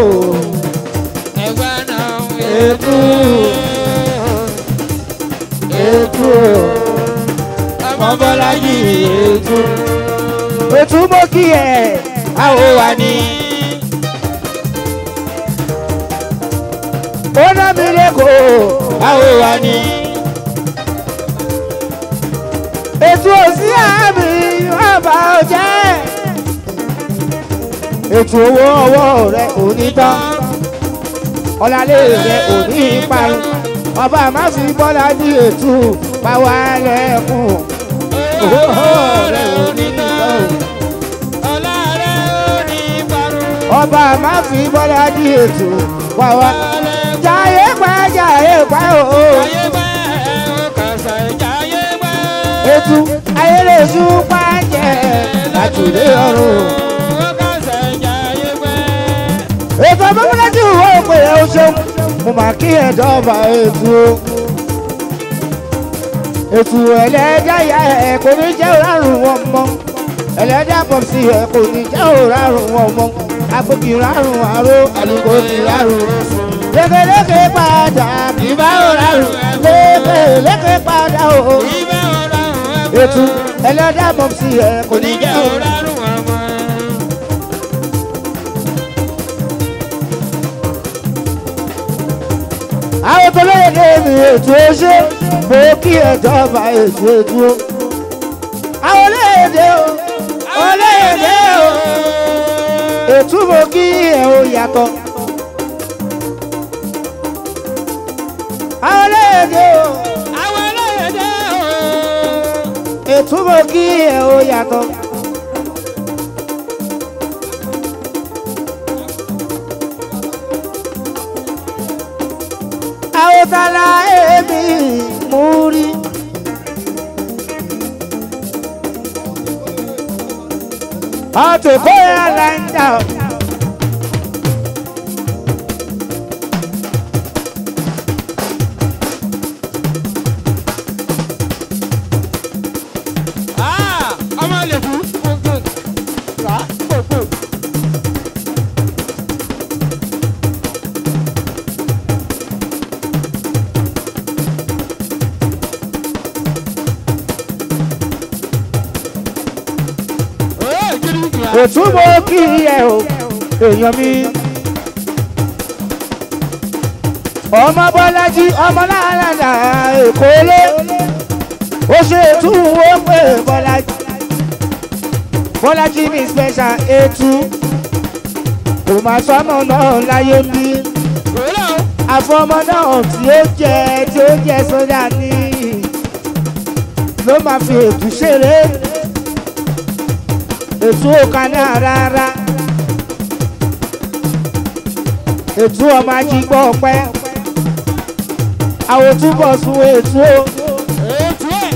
ètú ètú o ọbọlájì ètú ètú mo kí ẹ àwọ wà ní. ó ná mi lẹ́kọ̀ọ́ àwọ wà ní ètò òsì àmì ọba ọjẹ́ ètò owó ọwọ́ rẹ ò ní tán ọ̀làlẹ́ rẹ ò ní parun ọba má fi bọ́lá ní ètò pàwọ́ lẹ́kùn owó rẹ ò ní tán ọba má fi bọ́lá ní ètò pàwọ́ jàyé pa jàyé pa o. Ètù ayélujú pàjẹ́ àtúndé ọ̀run. Ètò abọ́mọdájú ìwé òpè ẹ̀ o ṣeun. Mo máa kí ẹ̀dọ́ ọba ètò o. Ètò ẹlẹ́dá ìyá ẹ̀ kò ní jẹ́ òrárùn wọn mọ́. Ẹlẹ́dá pọ̀sí ẹ̀ kò ní jẹ́ òrárùn wọn mọ́. Agbókì rárùn àró àlùkò ní rárùn. Lékeléke padà kì bá òrárùn. Lékeléke padà o ètò ẹlẹ́dàá mọ̀ sí ẹ kò ní jẹ́ o. àwọn tó lóye ní èmi ètò oṣù mo kí ẹjọba ètò ètò o. àwọn olóyèdè o olóyèdè o ètò mo kí ẹ o yàtọ̀. àwọn olóyèdè o ètò mo kí ẹ o yàtọ̀. àwòtálá èmi mú rí àtẹ̀kọ́ airline o. Ah, ọmọ lè kú. Rà pòpò. Ó gidi gbà. òtúbọ̀ kí ẹ o èèyàn mi. ọmọ bọ́lájí ọmọ láàlàdà èkó lé ó ṣe ètúwó pé bọ́lájí bọ́lájí mi special ètú kò máa sọ́nà náà láyé ń bí Òwúrọ̀ o. àfọmọ náà tí ó jẹ tí ó jẹ sódà ní ló máa fi ètú ṣeré ètú òkà náà rárá ètú ọmọ ajígbọ́ ọpẹ́ àwọn túbọ̀ sun ètú o Ètò ẹ̀.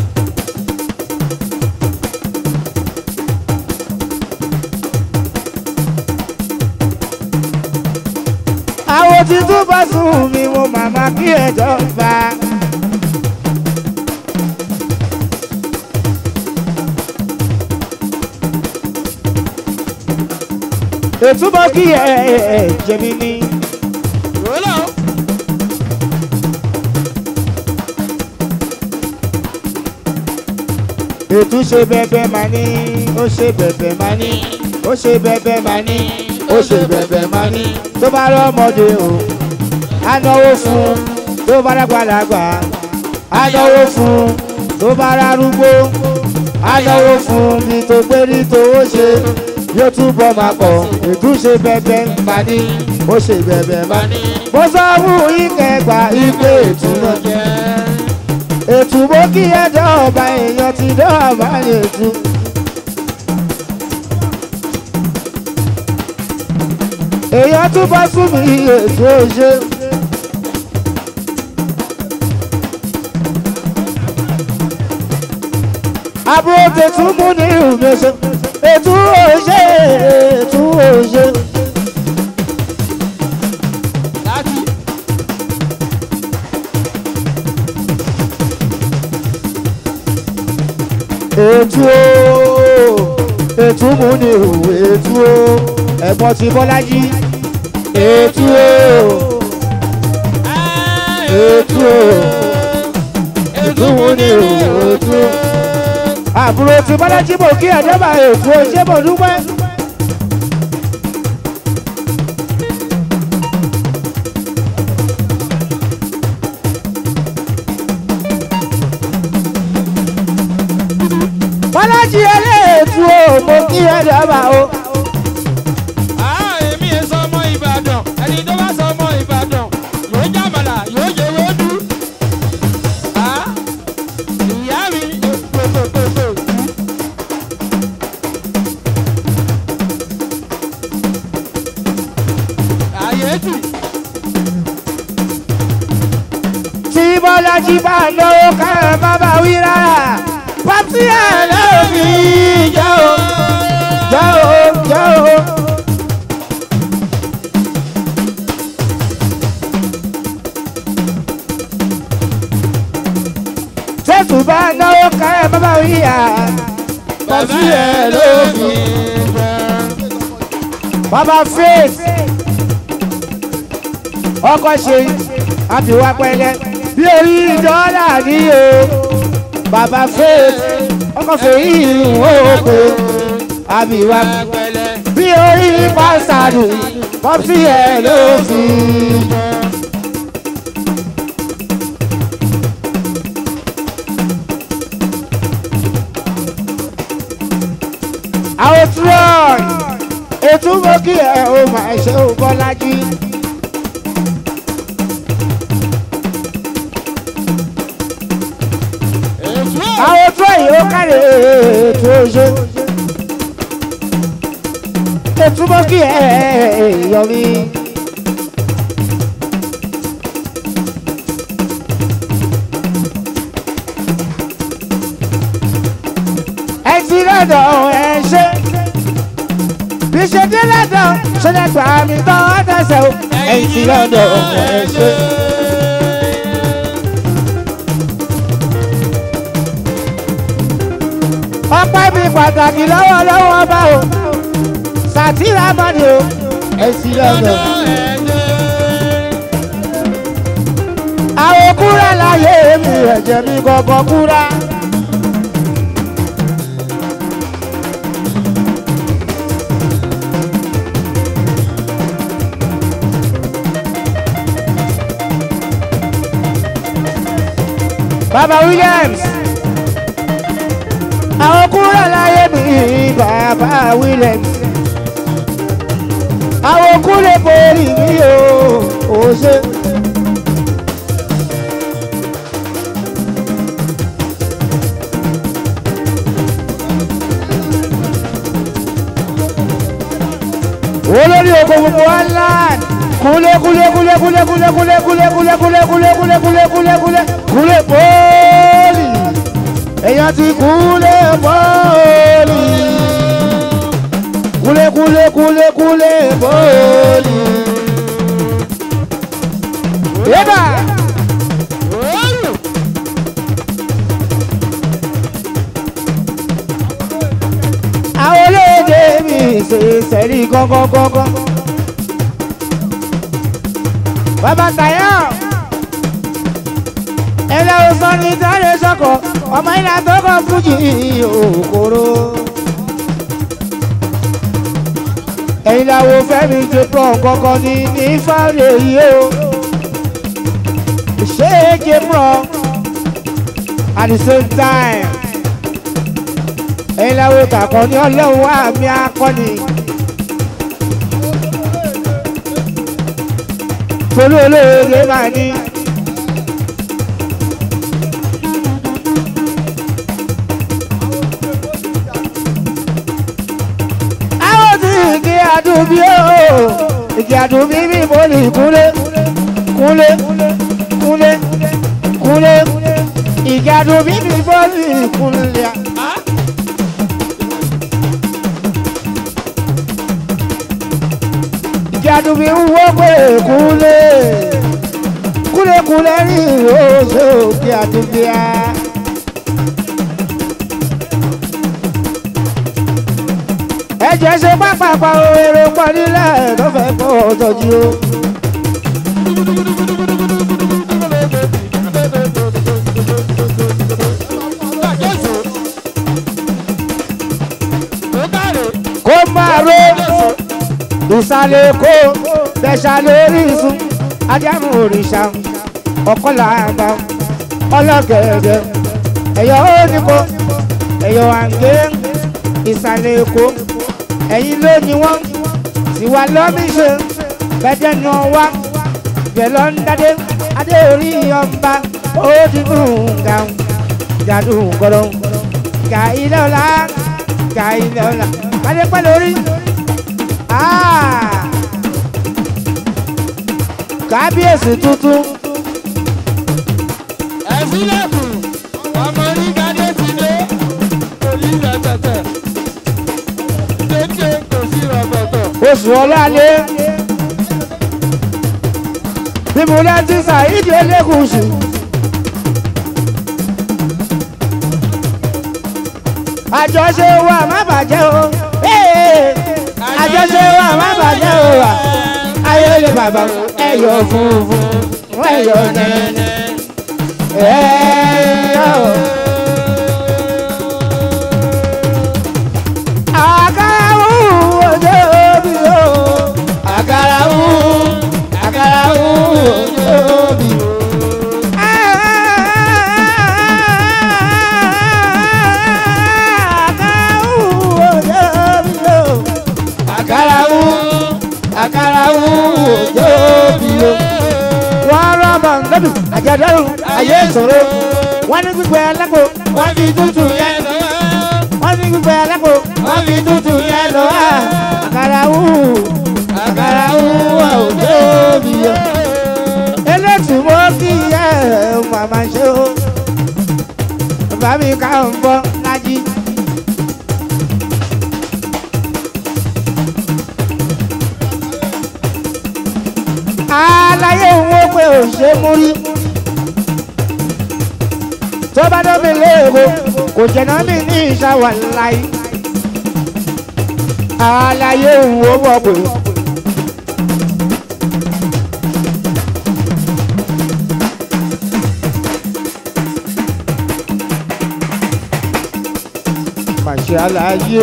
àwọn tí túbọ̀ sun mi mo màmá kí ẹjọ́ fa. ètúbọ̀ kí ẹ ẹ jẹ̀mí ni. Òwúrọ̀ o. ètú ṣe bẹbẹ máa ní ó ṣe bẹbẹ máa ní ó ṣe bẹbẹ máa ní ó ṣe bẹbẹ máa ní tó bá rọmọdé o á náwó fún tó bá dàgbàlagbà á náwó fún tó bá rárúgbó á náwó fún bí tó gbé ní tówó ṣe yóò túbọ̀ máa pọ̀ ètú ṣe bẹbẹ máa ní ó ṣe bẹbẹ máa ní. mo sọ fún ìkẹgbà ìpè ètú náà ètù bó kí ẹjọ́ ọba èèyàn ti dọ́ọ̀bá ètù. èèyàn tún bá sún mi ètò òṣè. àbúrò tètú mú ní ìrùmẹ̀ṣẹ̀ ètò òṣè ètò òṣè. Láti. ètú o ètú mú ní ìrù ètú o ẹ̀gbọ́n ti bọ́lájí ètú o ètú o ètú mú ní ìrù ètú o. àbúrò tí bọ́lájí bò kí ẹ̀dọ́bà ètò ṣé mo dúpẹ́. bọ́lájí ẹlẹ́ẹ̀tù o mo kí ẹ̀dọ́bà o. Ah, èmi ẹ sọ ọmọ Ìbàdàn. Ẹni tó bá sọ ọmọ Ìbàdàn yóò jàmàlà yóò jẹ wédú. Ah, ìyá mi pòpòpòpò. Àyè tì. tí bọ́lájí bá lówó ká ẹ má bá wí rárá. pàtí ẹ̀ lọ́ọ́ fi jẹ́ o jẹ́ o jẹ́ o. tẹ́tù bá náwó ká ẹ má bá wí yá. pàtí ẹ̀ lọ́ọ́ fi bàbá faith ọkọ ṣe àbíwá pẹ̀lẹ́ bí orí dọ́là ní o bàbá faith ọkọ fèyí ìrùn òkè àbíwá Pẹ̀lẹ́. bí orí pásítàdù pọ́pì ẹ̀ ló fi. àwọn troy ètò mọ́kì ẹ̀ ò máa ṣe ò bọ́lájí. Ètò ẹ̀. àwọn troy ó kárẹ̀ ètò òṣè. ètò mọ́kì ẹ̀ yọ mí. ẹ ti lọ́dọ̀ ẹ ṣe ṣe dé lọ́dọ̀ ṣe lè gbà mí tán àtẹ̀sẹ̀ o ẹ̀yìn tí lọ́dọ̀ ẹ̀ ṣe. ọpẹ́ mi pàtàkì lọ́wọ́ lọ́wọ́ bá o sàtìrà mọ́ni o ẹ̀sìn lọ́dọ̀. àwọn kúrẹ́ láyé mi ẹ̀jẹ̀ mi kọ̀ọ̀kan kúrẹ́. Baba Williams. Àwọn kúrò láyé mi Baba Williams. Àwọn kúrò borí mi o, ò ṣe. Olórí oko gbogbo wa land. Kúlé kúlé kúlé kúlé kúlé kúlé kúlé kúlé kúlé kúlé kúlé kúlé kúlé kúlé kúlé bọ́ọ̀lì. Èèyàn ti kúlé bọ́ọ̀lì. Kúlé kúlé kúlé kúlé bọ́ọ̀lì. Yébà. Àwọn olóde mi ṣe sẹ́rí gángan gángan. Bàbá Tàyà. Ẹlẹ́ o sọ ní sáré sọ́kọ̀, ọmọ ilà tó kọ fújì òkòrò. Ẹ̀yin làwọn fẹ́mi ti pọ̀ kankan ní ní fáwọn yìí o. Ṣé é ké mọ̀ at the same time? Ẹ̀yin làwọn kàkọ́ ní ọlọ́run wà mí akọni. Tolú olóore máa ní. Àwọn tí igi àdùnbí o, igi àdùnbí bí mo lè kúlé, kúlé, kúlé, kúlé, igi àdùnbí bí mo lè kúlé. Igi àdùnbí ń wọ́ pé kúlé, kúlé kúlé rí oṣù igi àdùnbí a. ẹ̀jẹ̀ ṣe pápápá o èrò pọ̀ nílẹ̀ tó fẹ́ kó o tọ́jú o. kó máa ro ìsàlẹ̀ èkó tẹ̀sà lórí ìsun ajánu òrìṣà ọ̀kọ́là àgbà ọlọ́gẹ̀ẹ̀gẹ̀ ẹ̀yọ́ oníkó ẹ̀yọ́ àǹgé ìsàlẹ̀ èkó ẹ̀yin ló ní wọ́n sì wá lọ́mí ṣe bẹ́jẹ̀ nù wá bẹ̀lọ́ ń dádé adé orí ọba ó ti dùn gàù jàdùn gbọ́dọ̀ gà ilé ọ̀la gà ilé ọ̀la kálí pẹ́ lórí. kábíyèsí tuntun ẹ̀sílẹ̀kùn ọmọ onígbàdé ti dé òní rẹpẹtẹ dédé kò sí rọpẹtọ. oṣù ọlọ́lẹ̀ bí mo lẹ́ ti ṣàìdí elékùsù. àjọṣe wa má bàjẹ́ o ee, àjọṣe wa má bàjẹ́ o wa ayọ̀lẹ̀ bàbá ẹ̀yọ̀ funfun ẹ̀yọ̀ nẹ́nẹ́ ẹ̀yọ̀. àkàrà wù ọjọ́ bí o àkàrà wù àkàrà wù ọjọ́ bí o. àkàrà wù àkàrà wù ọjọ́ bí o. wọ́n rọ́ bọ̀ ńgọ́dù àjàdọ́rùn ayé ìṣòro wọ́n ní gbígbẹ́ alágbó wọ́n fi tútù yẹn lọ wọ́n ní gbígbẹ́ alágbó wọ́n fi tútù yẹn lọ wá àkàrà wù àkàrà wù ọjọ́ bí o. elétù mọ́ kí ẹ màmá ṣe o bàbá mi ká ń bọ́ lájí. aláyé òun ó pé ò ṣe mú rí tó bá dọ́mi léèwo kò jẹ̀nà mí ní ìṣàwà láyé aláyé òun ó wọ̀ pé. Màṣẹ aláyé.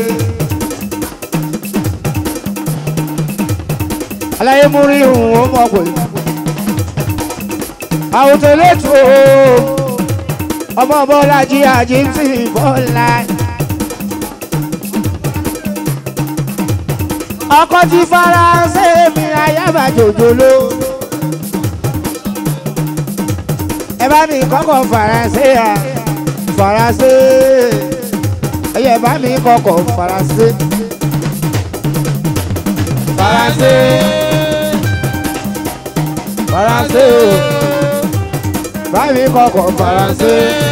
aláyé mú rí òun ó mọ̀ pé. àwòtò lẹ́tọ̀ ọmọ bọ́lá jí àjí ń tì bọ́lá. ọkọ ti faransé mi ayábà jòjòló. ẹ bá mi kọ́kọ́ faransé à faransé ẹyẹ bá mi kọ́kọ́ faransé. faransé faransé o bá mi kọ́kọ́ faransé.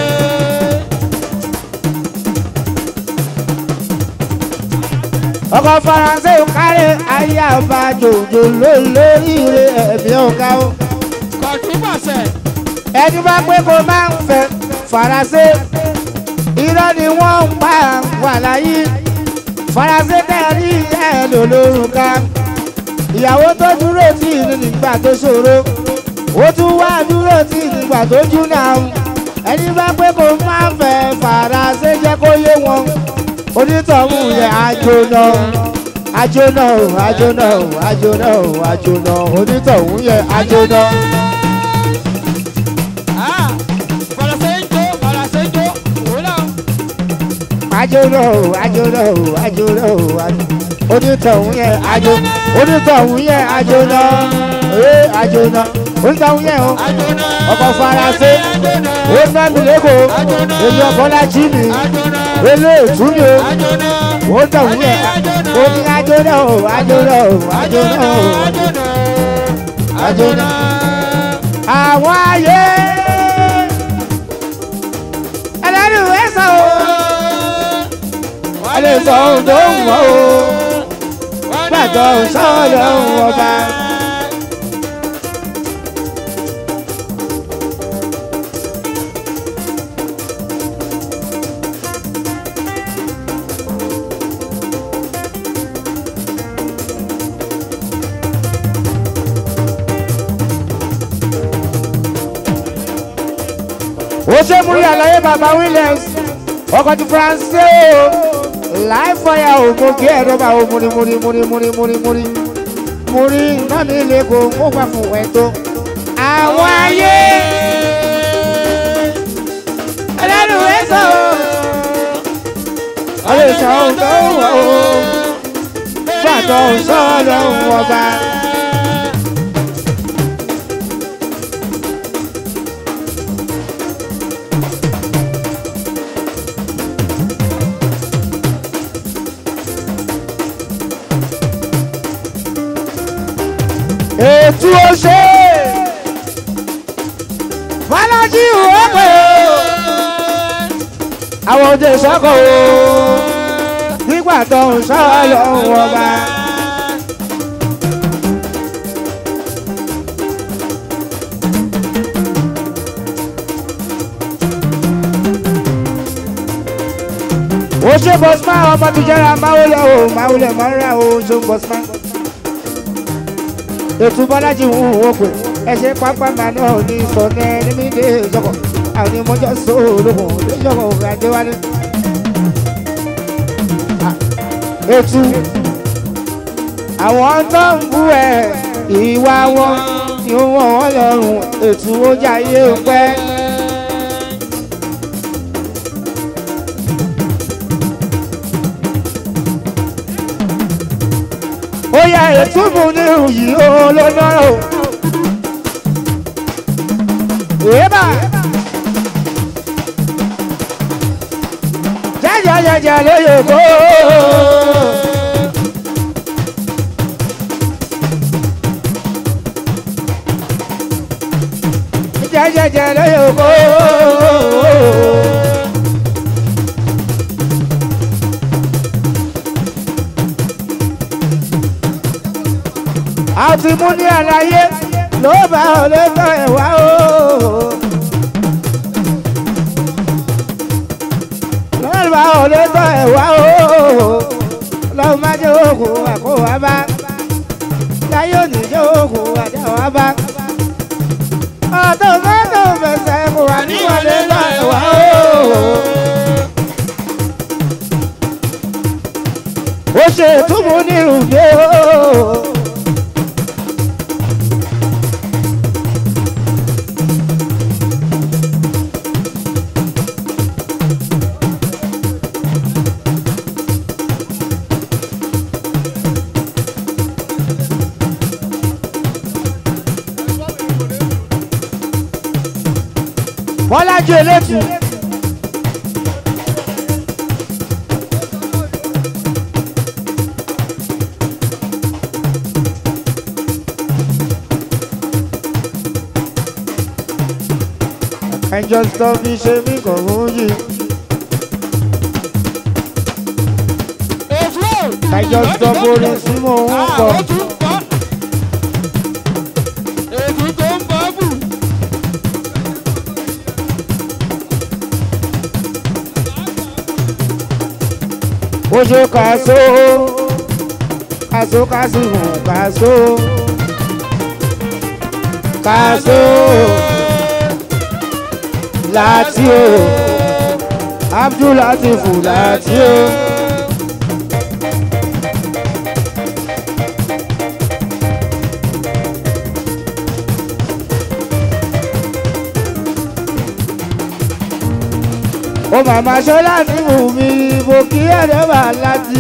ọkọ̀ faransé ò kárẹ̀ ayábà jòjòló lórí rẹ̀ ẹ̀mí ọ̀gá o kọ̀tún pàṣẹ. ẹni bá pé kó máa ń fẹ́ faransé irọ́ ni wọ́n ń pa wà láyé faransé tẹ̀rí ẹ̀ lò lórúkà ìyàwó tó dúró tì ní nígbà tó ṣòro ó tún wá dúró tì nígbà tó júnà ẹni bá pé kó máa ń fẹ́ faransé jẹ́ kó yé wọn onítọ̀hún yẹ àjòna àjòna àjòna àjòna àjòna onítọ̀hún yẹ àjòna. Ah, faransé ń jó faransé ń jó òun náà. àjòna àjòna àjòna onítọ̀hún yẹ àjò onítọ̀hún yẹ àjòna ee àjòna onítọ̀hún yẹ o àjọ̀nà. ọkọ̀ faransé àjọ̀nà. ó ná mi lẹ́kọ̀ọ́ èyí ọ̀bọ́lá jí mi àjọ̀nà. elé ètú mi o àjọ̀nà. ó tọ̀hún yẹ ó ní àjòna o àjòna o àjòna o àjọ̀nà. àjọ̀nà. àwọn ayé ẹlẹ́rìí ẹ̀ sọ o wọ́n lè sọ ohun tó ń wọ́ o gbàgbọ́ sọ́ọ̀dọ̀ ọba. ó ṣe múrí àlàyé bàbá williams ọkọ̀ ti faransé o láì fọyà o mo gé ẹ̀rọ bá o múrí múrí múrí múrí múrí múrí múrí iná mi lè kó mo gbà fún ẹ tó. àwọn ayé ẹlẹ́nu ẹ̀ sọ o wọ́n lè sọ ohun tó wọ̀ o gbàtọ̀ sọ́ọ̀dọ̀ ọba. ètú ọṣẹ fọlájí ìwọ́pẹ̀ àwọn òde sọ́kọ̀ o nígbà tó ń sọ lọ́wọ́ ọba. ó ṣe bọ́sùmá ọmọ tó jẹ́ra máwùlẹ̀ o máwùlẹ̀ mọ́ra o ṣe bọ́sùmá ètò bọ́lájì ń wò pé ẹsẹ̀ pápá màá náà ní sọ̀nẹ́ nímìdé ìjọkọ̀ àwọn onímọ̀jọ́ sóòlùkùn ìjọkọ̀ ògùn àdéwálé. ètò àwọn tó ń bú ẹ ìwà wọn ni ó wọ̀ wọ́n lọ́rùn ètò ó jayé pẹ́. ó yá ètùbù ní ìyí olóná o. Èébà. Jẹ́jẹ́ jẹ́jẹ́ lóye kó. Jẹ́jẹ́ jẹ́jẹ́ lóye kó. a ti mú ní àlàyé ló bá ọ lé tọ́ ẹ̀ wá o. ló bá ọ lé tọ́ ẹ̀ wá o. lọ́wọ́ má jẹ́ òògùn àkó wá bá. láyé òní jẹ́ òògùn àjà wá bá. ọ̀tọ̀ mẹ́tò fẹsẹ̀ kò wá níwọlé tọ́ ẹ̀ wá o. ó ṣe túmú ní ìrùgbé o. bọ́lájú elétù. ẹjọ́ tó fi ṣe mí kò mú yìí. ẹjọ́ tó borí sí mò ń kọ. Ètò tó ń bọ́ bù. ó ṣe kàṣó kàṣó kàṣó kàṣó kàṣó láti o Abdul Latifu láti o. ó màmá ṣọ́ láti mú mi mo kí ẹ̀rẹ́ wà láti.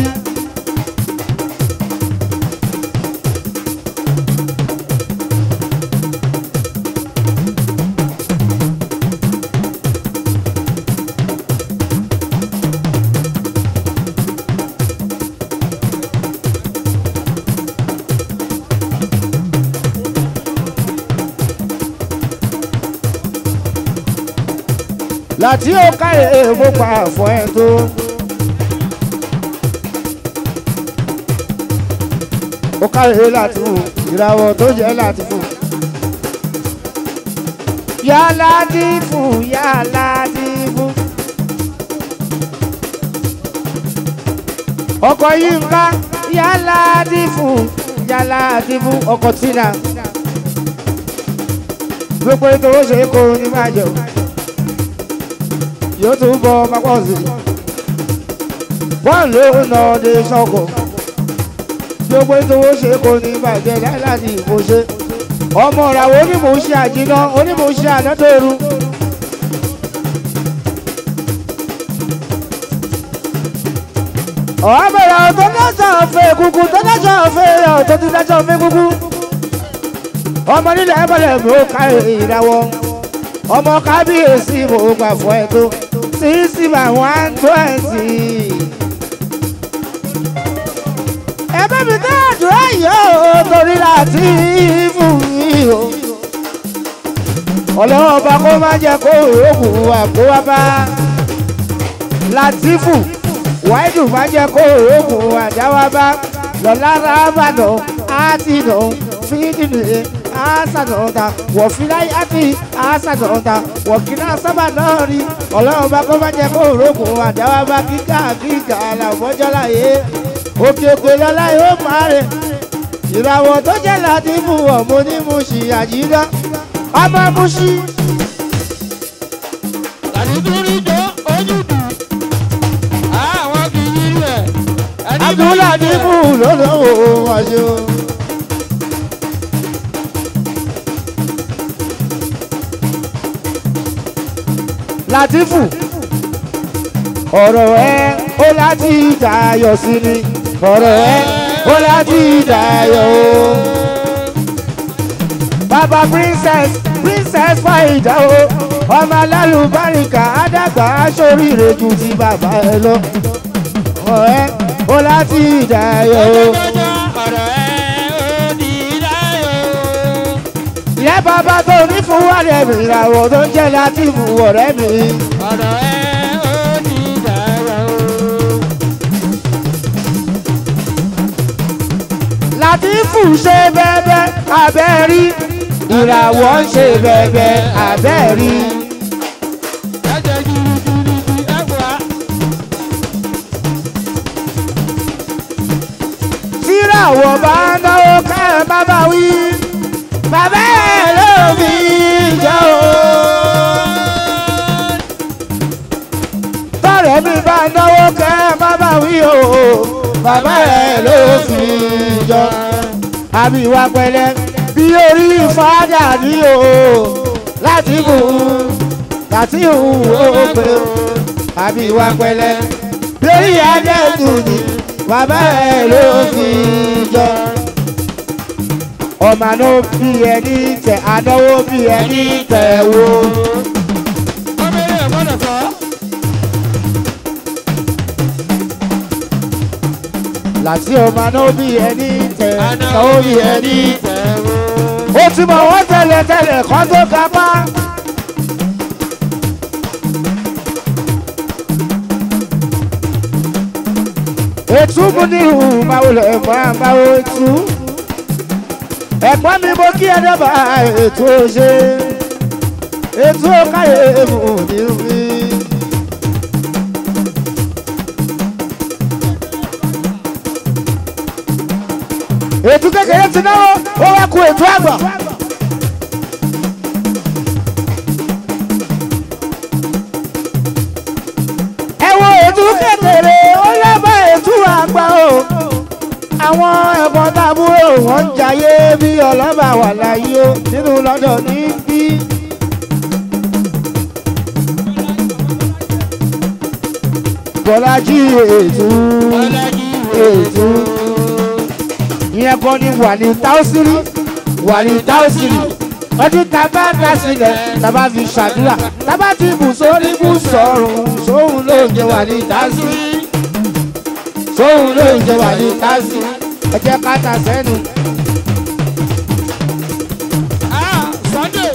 láti ó káyè mo pa àfọ ẹ tó. ó káyè láti fún ìràwọ̀ tó jẹ́ láti fún. yálà dí fún yálà dí fún. ọkọ̀ yìí ń ká yálà dí fún yálà dí fún ọkọ̀ tìǹà. gbogbo ètò ó ṣe é kó ní máa jẹun yóò tún bọ pápọ̀ sí i. bọ́ọ̀lù ọ̀nà ọ̀dẹ sọ́kọ̀ gbogbo ìtòwò ṣe kò ní bàjẹ́ láti ìbò ṣe. ọmọ ìràwọ̀ onímọ̀ ṣe àjìná onímọ̀ ṣe ànádọ́rù. ọ̀hábẹ̀rẹ̀ ọ̀tọ́ dáṣà ọ̀fẹ́ kúkú tó dáṣà ọ̀fẹ́ ọ̀tọ́ tó dáṣà ọ̀fẹ́ kúkú. ọmọ nílẹ̀ ẹ̀bọ̀lẹ̀ mi ò ká ìràwọ̀ ọmọ kábíyèsí mo gbà fún ẹ tó sixty by one twenty. ẹ bá mi dá àdúrà yìí ó torí láti fún mi o. ọlọ́run ọba kó má jẹ́ kó òògùn wà kó wá bá látìfù wáìdù má jẹ́ kó òògùn wà já wá bá lọ́lá rábàdàn á ti nà fídìní asanota wọ̀fíláyé àti asanota wọ̀kíná sábà náà rí ọlọ́run bá kó má jẹ́ kó rògbò àdáwà bá kíkà kíkà làwọ́jọ́ láyé òkè òkè lọ́lá yóò máa rẹ̀ ìràwọ̀ tó jẹ́ láti mú ọmọ ní Mùṣí àjídá ọmọ Mùṣí. Àdìdúrí jọ ojú dùn. Àwọn kì í rí ẹ̀. Ẹni bá Abdullah rí ní ẹ̀. mú lọ́lọ́wọ́ àṣẹ. Latifu ọ̀rọ̀ ẹ ó láti dayọ̀ sí ni ọ̀rọ̀ ẹ ó láti dayọ̀ o. Bàbá princess princess Fàyídà o ọmọ alálùbáríkà àdàgbà aṣoríire ju ti bàbá ẹ lọ. ọ̀rọ̀ ẹ ó láti dayọ̀ o. Ọjọ́ ọ̀rọ̀ ẹ̀ ó di láyọ̀. ìyá bàbá tó ní fún wàlẹ̀ mi ìràwọ̀ tó ń jẹ́ Latifu ọ̀rẹ́ mi. Ọ̀rọ̀ ẹ̀ ó di láyọ̀. Latifu ṣe bẹ́ẹ̀bẹ́ abẹ́ rí ìràwọ̀ ń ṣe bẹ̀bẹ̀ àbẹ́ẹ̀rí. ẹ̀jẹ̀ girigirigi ẹ̀wà. tíràwọ̀ bá ń náwó ká ẹ má bá wí. bàbá ẹ̀ ló fi jẹ́ o. tọ́rẹ̀ mi bá ń náwó ká ẹ má bá wí o. bàbá ẹ̀ ló fi jọ. àbí ìwà pẹ̀lẹ́ bí orí fàdà ní o. láti bù ú láti hù ó pé o. àbí ìwà pẹ̀lẹ́ bí orí adẹ́tù ní bàbá ẹ̀ ló fi jọ. ọmọ àná bí ẹni tẹ ànáwó bí ẹni tẹ wo. ọmọ eré ẹ̀ gbọ́dọ̀ sọ. láti ọmọ àná bí ẹni tẹ ànáwó bí ẹni tẹ. tẹ̀wọ́. ó ti mọ̀ wọ́n tẹ́lẹ̀ tẹ́lẹ̀ kọ́ tó kápá. ètú mú ní ìhù máa lè máa máa ètú. ẹ̀gbọ́n mi mo kí ẹ dábàá ètò ṣe. ètò káyé mú ní mi. ètò kékeré ti náwó ó wá ku ètò àgbà. ẹ wo ètò kékeré ó lábá ètò àgbà o àwọn ẹ̀gbọ́n tábúrò wọn ń jayé bí ọlọ́ba wà láyé o nínú lọ́dọ̀ níbí. bọ́lájí ètò ètò ìyẹn kan ní wà ní táùsírì wà ní táùsírì ọdún tábà dá sílẹ̀ tábà fi ṣàdúrà tábà ti bù sórí bù sọ̀rùn sóhun ló ń jẹ wà ní táùsírì sóhun ló ń jẹ wà ní táùsírì ẹ jẹ́ ká ta sẹ́nu. Ah, Sunday.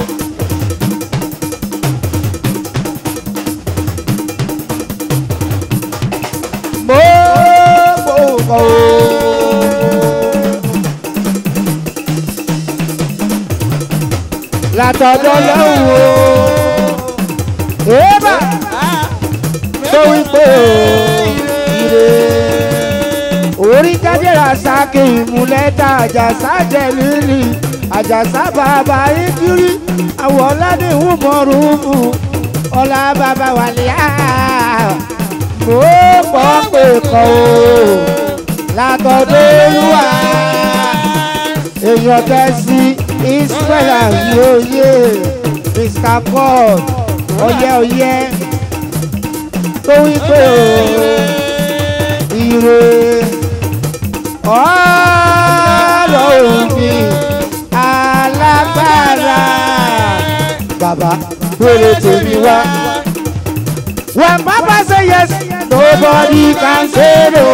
mo mo kọ́ o. látọ̀dọ̀ lọ́wọ́ o. èèbà Ah, tó wípé ire orí jájẹ́ra sáké ìmúlẹ́ta àjàsá jẹ lílì àjàsá bàbá ìkírí àwọn ọ̀làdéhùn mọ̀rùnmù ọ̀là bàbá wàlíà mo pọ̀ pé kọ́ o látọ̀dọ̀ olúwa èèyàn tẹ́sí israel àyòyè mr paul ọyẹ ọyẹ tó wípé o ire ọ̀rọ̀ òbí alágbára bàbá wèrè tèmi wá. When Papa say yes, nobody can say no.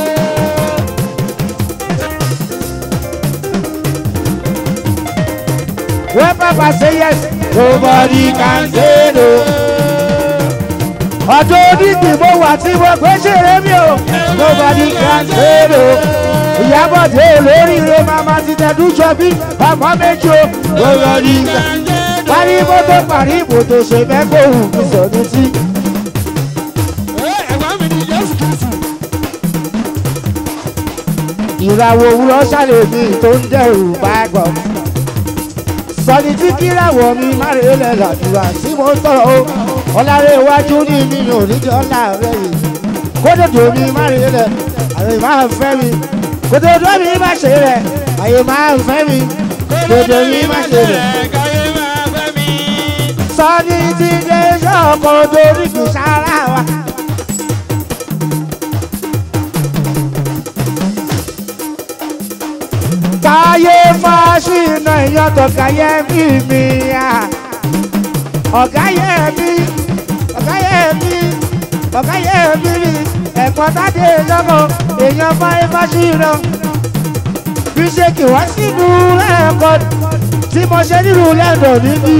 When Papa say yes, nobody can say no. Ọjọ́ onígbì mo wà tí mo gbé ṣeré mi o, nobody can say no. Ìyábọ̀dé olóríire màmá ti tẹ̀dú jọ bí ọmọ méjì o, nobody can parí mọ́tò parí ibùdó ṣe mẹ́kọ̀ọ́ òun fi sọ̀dún sí. Eh, ẹ̀gbọ́n mi ni Jésù Kristu. ìràwọ̀ òwúrọ̀ ṣàlèmí tó ń dẹ̀rù bá gbọ́. sọni tí kíràwọ̀ mi má rè lẹ̀ làdúrà tí mo tọrọ o ọ̀làrẹ̀ iwájú ní mi ò ní jọ láàárẹ̀ yìí kódòdó mi má rè lẹ̀ àyè máa fẹ́ mi kódòdó mi má ṣe rẹ̀ àyè máa fẹ́ mi kódòdó mi má ṣe rẹ̀. Káyé máa fẹ́ mi. sọni tí dé sọ́kò dorí kì í sára wa. táyé fásinà ìyàtọ̀ káyé mi mi à ọ̀gá yẹ mi ọ̀gá yẹ mi ọ̀gá yẹ mi mi ẹ̀kọ́ tádé lọ́mọ èèyàn fáyé fásinà bí ṣe kì wá sínú ẹ̀kọ́ tí mo ṣe nílùú lẹ́dọ̀ níbí.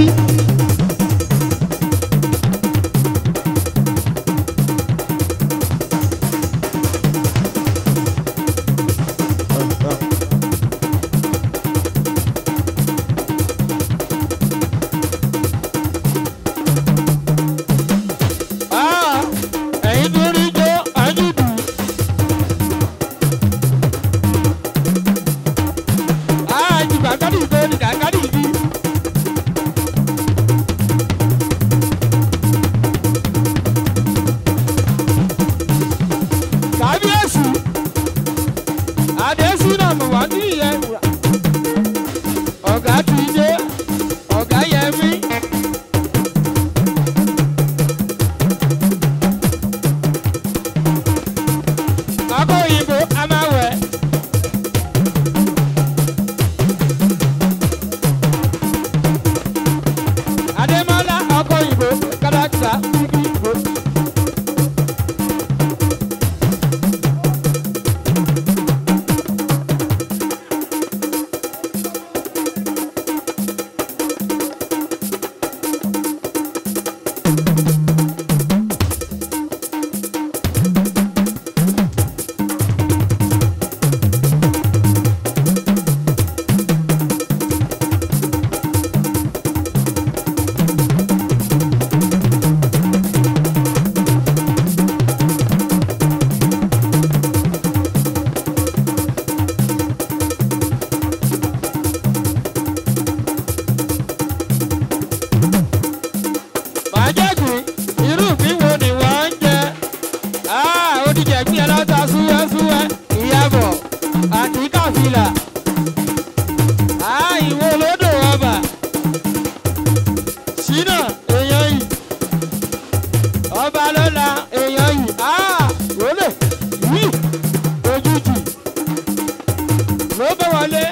adésínà mo wá ní ìyẹn ọ̀gá ti dé ọ̀gá yẹmí. ọkọ òyìnbó a máa wẹ̀. adémọlá ọkọ òyìnbó káràkítà bíbí ìbò. Májèkì, irú ìpín wo ni wọ́n ń jẹ? Ah, ó ti jẹ̀gbín ẹ lọ́ta súwẹ́súwẹ́, ìyàbọ̀, àti kàfìlà. Ah, ìwo olódò ọba. Ṣínà, èèyàn yìí. Ọba lọ́la, èèyàn yìí. Ah, wọlé, yìí, ojújì. Ló bẹ́ wọlé.